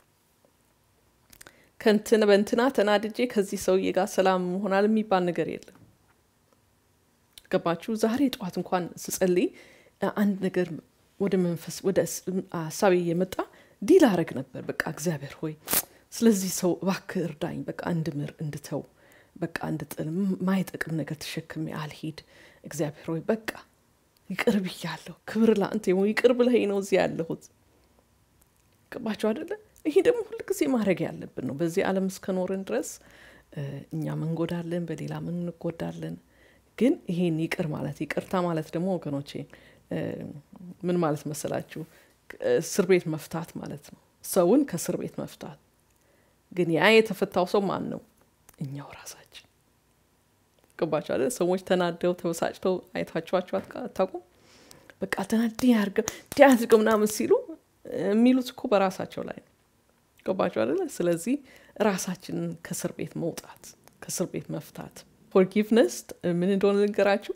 S1: ከንትን በንትና ተናድጄ ከዚህ ሰውዬ ጋር ሰላም መሆናል የሚባል ነገር የለም። ገባችሁ? ዛሬ ጠዋት እንኳን ስጸልይ አንድ ነገር ወደ መንፈስ ወደ ሀሳቤ እየመጣ ዲል አረግ ነበር። በቃ እግዚአብሔር ሆይ ስለዚህ ሰው እባክህ እርዳኝ፣ በቃ እንድምር እንድተው በቃ እንድጥል ማይጠቅም ነገር ተሸክሜ አልሂድ። እግዚአብሔር ሆይ በቃ ይቅር ብያለሁ። ክብር ለአንተ ይሁን። ይቅር ብለኸኝ ነው እዚህ ያለሁት። ገባችሁ አይደለ? ይሄ ደግሞ ሁልጊዜ ማድረግ ያለብን ነው። በዚህ ዓለም እስከኖርን ድረስ እኛም እንጎዳለን፣ በሌላም እንጎዳለን። ግን ይሄን ይቅር ማለት ይቅርታ ማለት ደግሞ ወገኖቼ ምን ማለት መሰላችሁ? እስር ቤት መፍታት ማለት ነው። ሰውን ከእስር ቤት መፍታት። ግን ያ የተፈታው ሰው ማን ነው? እኛው ራሳችን። ገባችሁ አይደል? ሰዎች ተናደው ተበሳጭተው አይታችኋቸው አታውቁም? በቃ ተናድ ያርገው እንዲያድርገው ምናምን ሲሉ የሚሉት እኮ በራሳቸው ላይ ነው። ገባችሁ አይደለ? ስለዚህ ራሳችንን ከእስር ቤት መውጣት፣ ከእስር ቤት መፍታት። ፎርጊቭነስ ምን እንደሆነ ልንገራችሁ።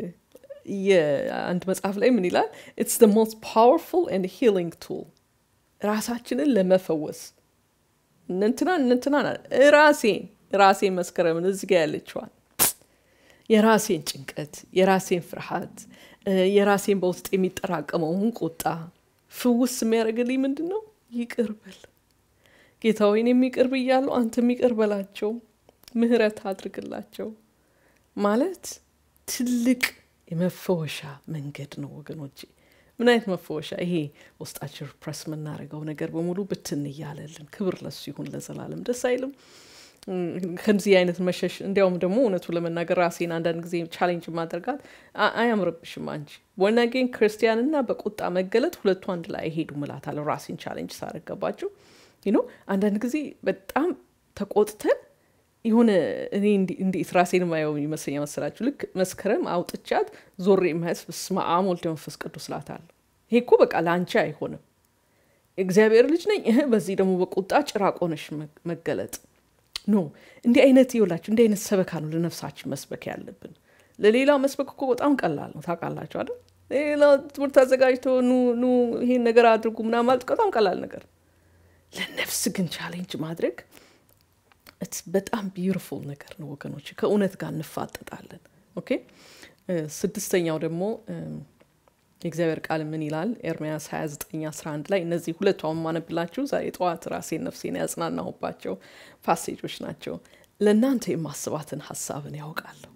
S1: የአንድ መጽሐፍ ላይ ምን ይላል? ኢትስ ደ ሞስት ፓወርፉል ኤንድ ሂሊንግ ቱል ራሳችንን ለመፈወስ እንንትና እንንትና ራሴን ራሴን መስከረምን እዚህ ጋ ያለችዋል የራሴን ጭንቀት የራሴን ፍርሃት የራሴን በውስጥ የሚጠራቀመውን ቁጣ ፍውስ የሚያደርግልኝ ምንድን ነው? ይቅር በል ጌታ ሆይን የሚቅር ብያለሁ፣ አንተ የሚቅር በላቸው፣ ምህረት አድርግላቸው ማለት ትልቅ የመፈወሻ መንገድ ነው ወገኖቼ። ምን አይነት መፈወሻ! ይሄ ውስጣችን ፕረስ የምናደርገው ነገር በሙሉ ብትን እያለልን፣ ክብር ለሱ ይሁን ለዘላለም። ደስ አይልም? ከዚህ አይነት መሸሽ እንዲያውም ደግሞ እውነቱ ለመናገር ራሴን አንዳንድ ጊዜ ቻሌንጅ ማድረጋት አያምርብሽም አንቺ ወናጌን ክርስቲያንና በቁጣ መገለጥ ሁለቱ አንድ ላይ አይሄዱ እላታለሁ። ራሴን ቻሌንጅ ሳረገባቸው ኖ አንዳንድ ጊዜ በጣም ተቆጥተን የሆነ እኔ እንዴት ራሴን ማየው ይመስለኛል መሰላችሁ? ልክ መስከረም አውጥቻት ዞሬ ማየት በስመ አብ ወልድ መንፈስ ቅዱስ እላታለሁ። ይሄ እኮ በቃ ለአንቺ አይሆንም። እግዚአብሔር ልጅ ነኝ እህ በዚህ ደግሞ በቁጣ ጭራቅ ሆነሽ መገለጥ ኖ እንዲህ አይነት ይውላችሁ እንዲህ አይነት ሰበካ ነው ለነፍሳችን መስበክ ያለብን። ለሌላው መስበክ እኮ በጣም ቀላል ነው ታውቃላችሁ አይደል? ሌላ ትምህርት አዘጋጅቶ ኑ ኑ ይሄን ነገር አድርጉ ምናምን ማለት በጣም ቀላል ነገር፣ ለነፍስ ግን ቻሌንጅ ማድረግ በጣም ቢዩቲፉል ነገር ነው ወገኖች። ከእውነት ጋር እንፋጠጣለን። ኦኬ ስድስተኛው ደግሞ የእግዚአብሔር ቃል ምን ይላል? ኤርምያስ 29 11 ላይ እነዚህ ሁለቱ አሁን ማነብላችሁ ዛሬ ጠዋት ራሴን ነፍሴን ያጽናናሁባቸው ፓሴጆች ናቸው። ለእናንተ የማስባትን ሀሳብን ያውቃለሁ፣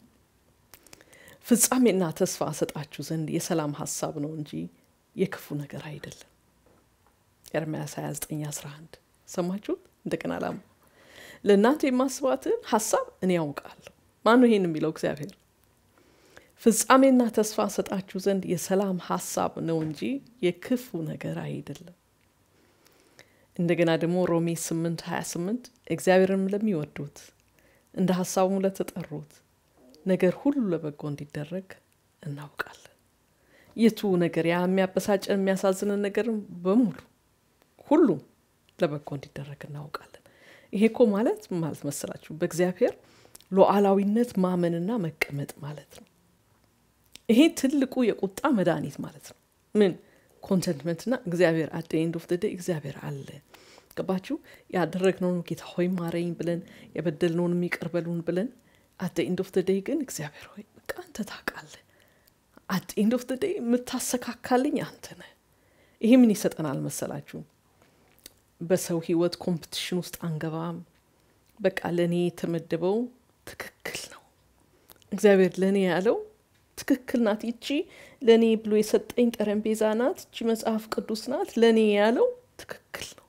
S1: ፍጻሜና ተስፋ ሰጣችሁ ዘንድ የሰላም ሀሳብ ነው እንጂ የክፉ ነገር አይደለም። ኤርምያስ 29 11 ሰማችሁት? እንደገና ላሙ ለእናንተ የማስባትን ሀሳብ እኔ ያውቃለሁ። ማነው ይሄን የሚለው? እግዚአብሔር ፍጻሜና ተስፋ ሰጣችሁ ዘንድ የሰላም ሀሳብ ነው እንጂ የክፉ ነገር አይደለም። እንደገና ደግሞ ሮሜ 8 28 እግዚአብሔርም ለሚወዱት እንደ ሀሳቡም ለተጠሩት ነገር ሁሉ ለበጎ እንዲደረግ እናውቃለን። የቱ ነገር ያ የሚያበሳጨን የሚያሳዝንን ነገር በሙሉ ሁሉም ለበጎ እንዲደረግ እናውቃለን። ይሄ እኮ ማለት ማለት መሰላችሁ በእግዚአብሔር ሉዓላዊነት ማመንና መቀመጥ ማለት ነው። ይሄ ትልቁ የቁጣ መድኃኒት ማለት ነው። ምን ኮንተንትመንትና እግዚአብሔር አደ ኤንድ ኦፍ ደ እግዚአብሔር አለ። ገባችሁ? ያደረግነውን ጌታ ሆይ ማረኝ ብለን የበደልነውን የሚቅር በሉን ብለን አደ ኤንድ ኦፍ ደ ግን እግዚአብሔር ሆይ በቃ አንተ ታውቃለህ። አደ ኤንድ ኦፍ ደ የምታሰካካልኝ አንተ ነህ። ይሄ ምን ይሰጠናል መሰላችሁ? በሰው ህይወት ኮምፕቲሽን ውስጥ አንገባም። በቃ ለእኔ የተመደበው ትክክል ነው። እግዚአብሔር ለእኔ ያለው ትክክል ናት። ይቺ ለእኔ ብሎ የሰጠኝ ጠረጴዛ ናት። ይቺ መጽሐፍ ቅዱስ ናት። ለእኔ ያለው ትክክል ነው።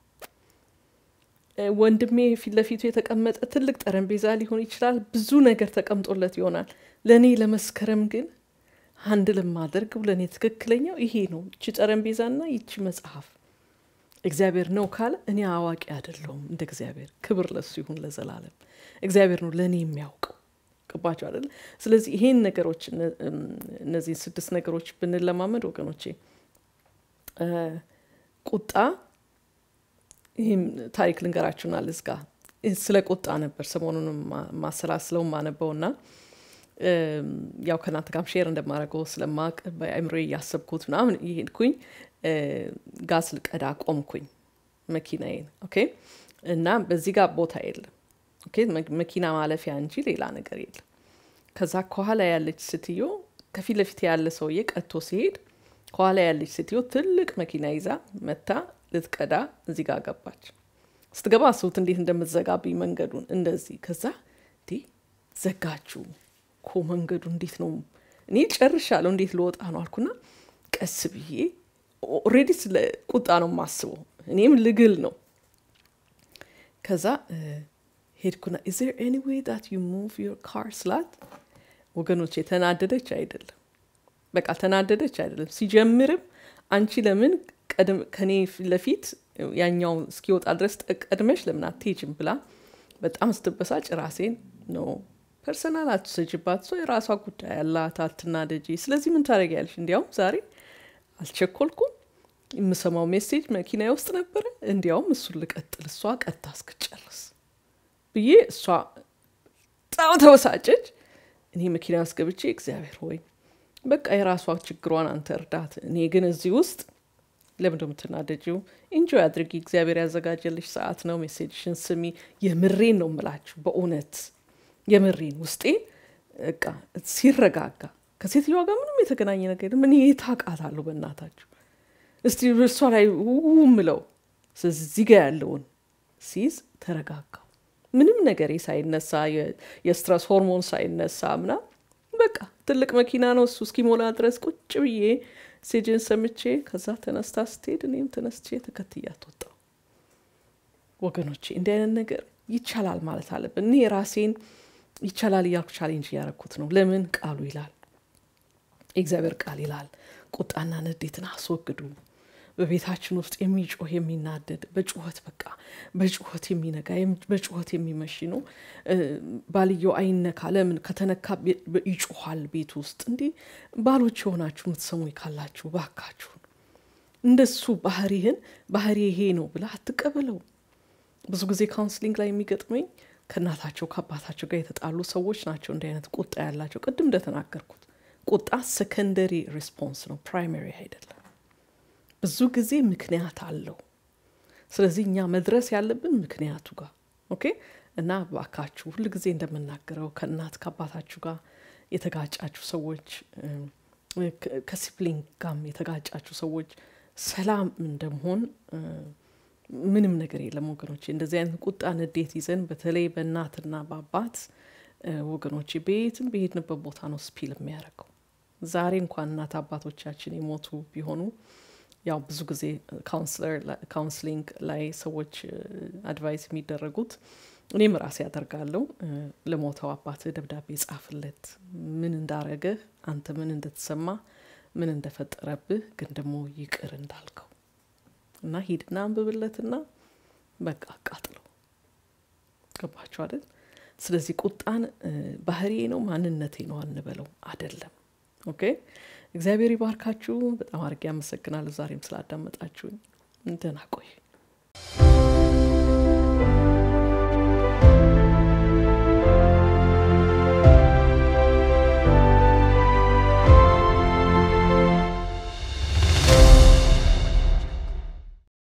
S1: ወንድሜ ፊት ለፊቱ የተቀመጠ ትልቅ ጠረጴዛ ሊሆን ይችላል። ብዙ ነገር ተቀምጦለት ይሆናል። ለእኔ ለመስከረም ግን አንድ ለማደርገው ለእኔ ትክክለኛው ይሄ ነው። ይቺ ጠረጴዛና ይቺ መጽሐፍ እግዚአብሔር ነው ካለ እኔ አዋቂ አይደለሁም። እንደ እግዚአብሔር ክብር ለሱ ይሁን ለዘላለም። እግዚአብሔር ነው ለእኔ የሚያውቀው ገባቸው አይደለ? ስለዚህ ይሄን ነገሮች እነዚህን ስድስት ነገሮች ብንለማመድ ወገኖቼ ቁጣ ይህም ታሪክ ልንገራችሁና ልዝጋ። ስለ ቁጣ ነበር ሰሞኑንም ማሰላስለው ማነበውና ያው ከእናንተ ጋርም ሼር እንደማደርገው ስለማቅ በአእምሮ እያሰብኩት ምናምን ይሄድኩኝ ጋዝ ልቀዳ ቆምኩኝ መኪናዬን። ኦኬ እና በዚህ ጋር ቦታ የለም ኦኬ መኪና ማለፊያ እንጂ ሌላ ነገር የለም። ከዛ ከኋላ ያለች ስትዮ ከፊት ለፊት ያለ ሰውዬ ቀጥቶ ሲሄድ ከኋላ ያለች ስትዮ ትልቅ መኪና ይዛ መታ ልትቀዳ እዚህ ጋር ገባች። ስትገባ አስቡት እንዴት እንደምትዘጋብኝ መንገዱን እንደዚህ። ከዛ እንዴ ዘጋችሁ እኮ መንገዱ እንዴት ነው? እኔ ጨርሻለሁ፣ እንዴት ልወጣ ነው አልኩና ቀስ ብዬ ኦልሬዲ ስለ ቁጣ ነው የማስበው፣ እኔም ልግል ነው። ከዛ ሄድኩና ኢዝ ዜር ኤኒ ዌይ ዳት ዩ ሙቭ ዮር ካር ስላት፣ ወገኖች የተናደደች አይደለም፣ በቃ ተናደደች አይደለም። ሲጀምርም አንቺ ለምን ከኔ ለፊት ያኛው እስኪወጣ ድረስ ቀድመሽ ለምን አትሄጂም ብላ በጣም ስትበሳጭ ራሴን ነው ፐርሰናል አትሰጅባት፣ ሰው የራሷ ጉዳይ ያላት አትናደጂ። ስለዚህ ምን ታደርጊያለሽ? እንዲያውም ዛሬ አልቸኮልኩም፣ የምሰማው ሜሴጅ መኪና ውስጥ ነበረ። እንዲያውም እሱን ልቀጥል፣ እሷ ቀጥታ እስክጨርስ ብዬ እሷ በጣም ተበሳጨች። እኔ መኪና ውስጥ ገብቼ እግዚአብሔር ሆይ በቃ የራሷ ችግሯን አንተ እርዳት፣ እኔ ግን እዚህ ውስጥ ለምን የምትናደጂው? ኢንጆይ አድርጊ። እግዚአብሔር ያዘጋጀልሽ ሰዓት ነው። ሜሴጅሽን ስሚ። የምሬን ነው የምላችሁ፣ በእውነት የምሬን ውስጤ በቃ ሲረጋጋ ከሴትዮዋ ጋር ምንም የተገናኘ ነገር የለም። እኔ የት አውቃታለሁ? በእናታችሁ እስቲ እሷ ላይ ው ምለው እዚህ ጋ ያለውን ሲይዝ ተረጋጋው። ምንም ነገር ሳይነሳ የስትረስ ሆርሞን ሳይነሳ ምና በቃ ትልቅ መኪና ነው እሱ እስኪሞላ ድረስ ቁጭ ብዬ ሴጅን ሰምቼ ከዛ ተነስታ ስትሄድ እኔም ተነስቼ ተከትያት ወጣሁ። ወገኖቼ እንዲህ አይነት ነገር ይቻላል ማለት አለብን። እኔ ራሴን ይቻላል እያልኩ ቻሌንጅ እያረኩት ነው። ለምን ቃሉ ይላል፣ የእግዚአብሔር ቃል ይላል፣ ቁጣና ንዴትን አስወግዱ በቤታችን ውስጥ የሚጮህ የሚናደድ በጩኸት በቃ በጩኸት የሚነጋ በጩኸት የሚመሽ ነው። ባልየው አይነካ። ለምን ከተነካ ይጮኋል ቤት ውስጥ። እንዲህ ባሎች የሆናችሁ የምትሰሙ ካላችሁ ባካችሁን እንደሱ ባህሪህን ባህሪ ይሄ ነው ብለህ አትቀበለው። ብዙ ጊዜ ካውንስሊንግ ላይ የሚገጥመኝ ከእናታቸው ከአባታቸው ጋር የተጣሉ ሰዎች ናቸው እንዲህ አይነት ቁጣ ያላቸው። ቅድም እንደተናገርኩት ቁጣ ሰከንደሪ ሪስፖንስ ነው፣ ፕራይመሪ አይደለም። ብዙ ጊዜ ምክንያት አለው። ስለዚህ እኛ መድረስ ያለብን ምክንያቱ ጋር ኦኬ። እና ባካችሁ ሁል ጊዜ እንደምናገረው ከእናት ከአባታችሁ ጋር የተጋጫችሁ ሰዎች፣ ከሲፕሊንግ ጋም የተጋጫችሁ ሰዎች ሰላም እንደመሆን ምንም ነገር የለም ወገኖቼ። እንደዚህ አይነት ቁጣ፣ ንዴት ይዘን በተለይ በእናትና በአባት ወገኖቼ በየትም በሄድንበት ቦታ ነው ስፒል የሚያደርገው። ዛሬ እንኳን እናት አባቶቻችን የሞቱ ቢሆኑ ያው ብዙ ጊዜ ካውንስሊንግ ላይ ሰዎች አድቫይስ የሚደረጉት እኔም ራሴ ያደርጋለሁ። ለሞተው አባትህ ደብዳቤ ጻፍለት፣ ምን እንዳረገህ፣ አንተ ምን እንደተሰማ፣ ምን እንደፈጠረብህ፣ ግን ደግሞ ይቅር እንዳልከው እና ሂድና አንብብለትና በቃ አቃጥለው። ገባችሁ አይደል? ስለዚህ ቁጣን ባህሪዬ ነው ማንነቴ ነው አንበለው፣ አደለም። ኦኬ እግዚአብሔር ይባርካችሁ። በጣም አድርጌ አመሰግናለሁ ዛሬም ስላዳመጣችሁኝ። ደህና ቆይ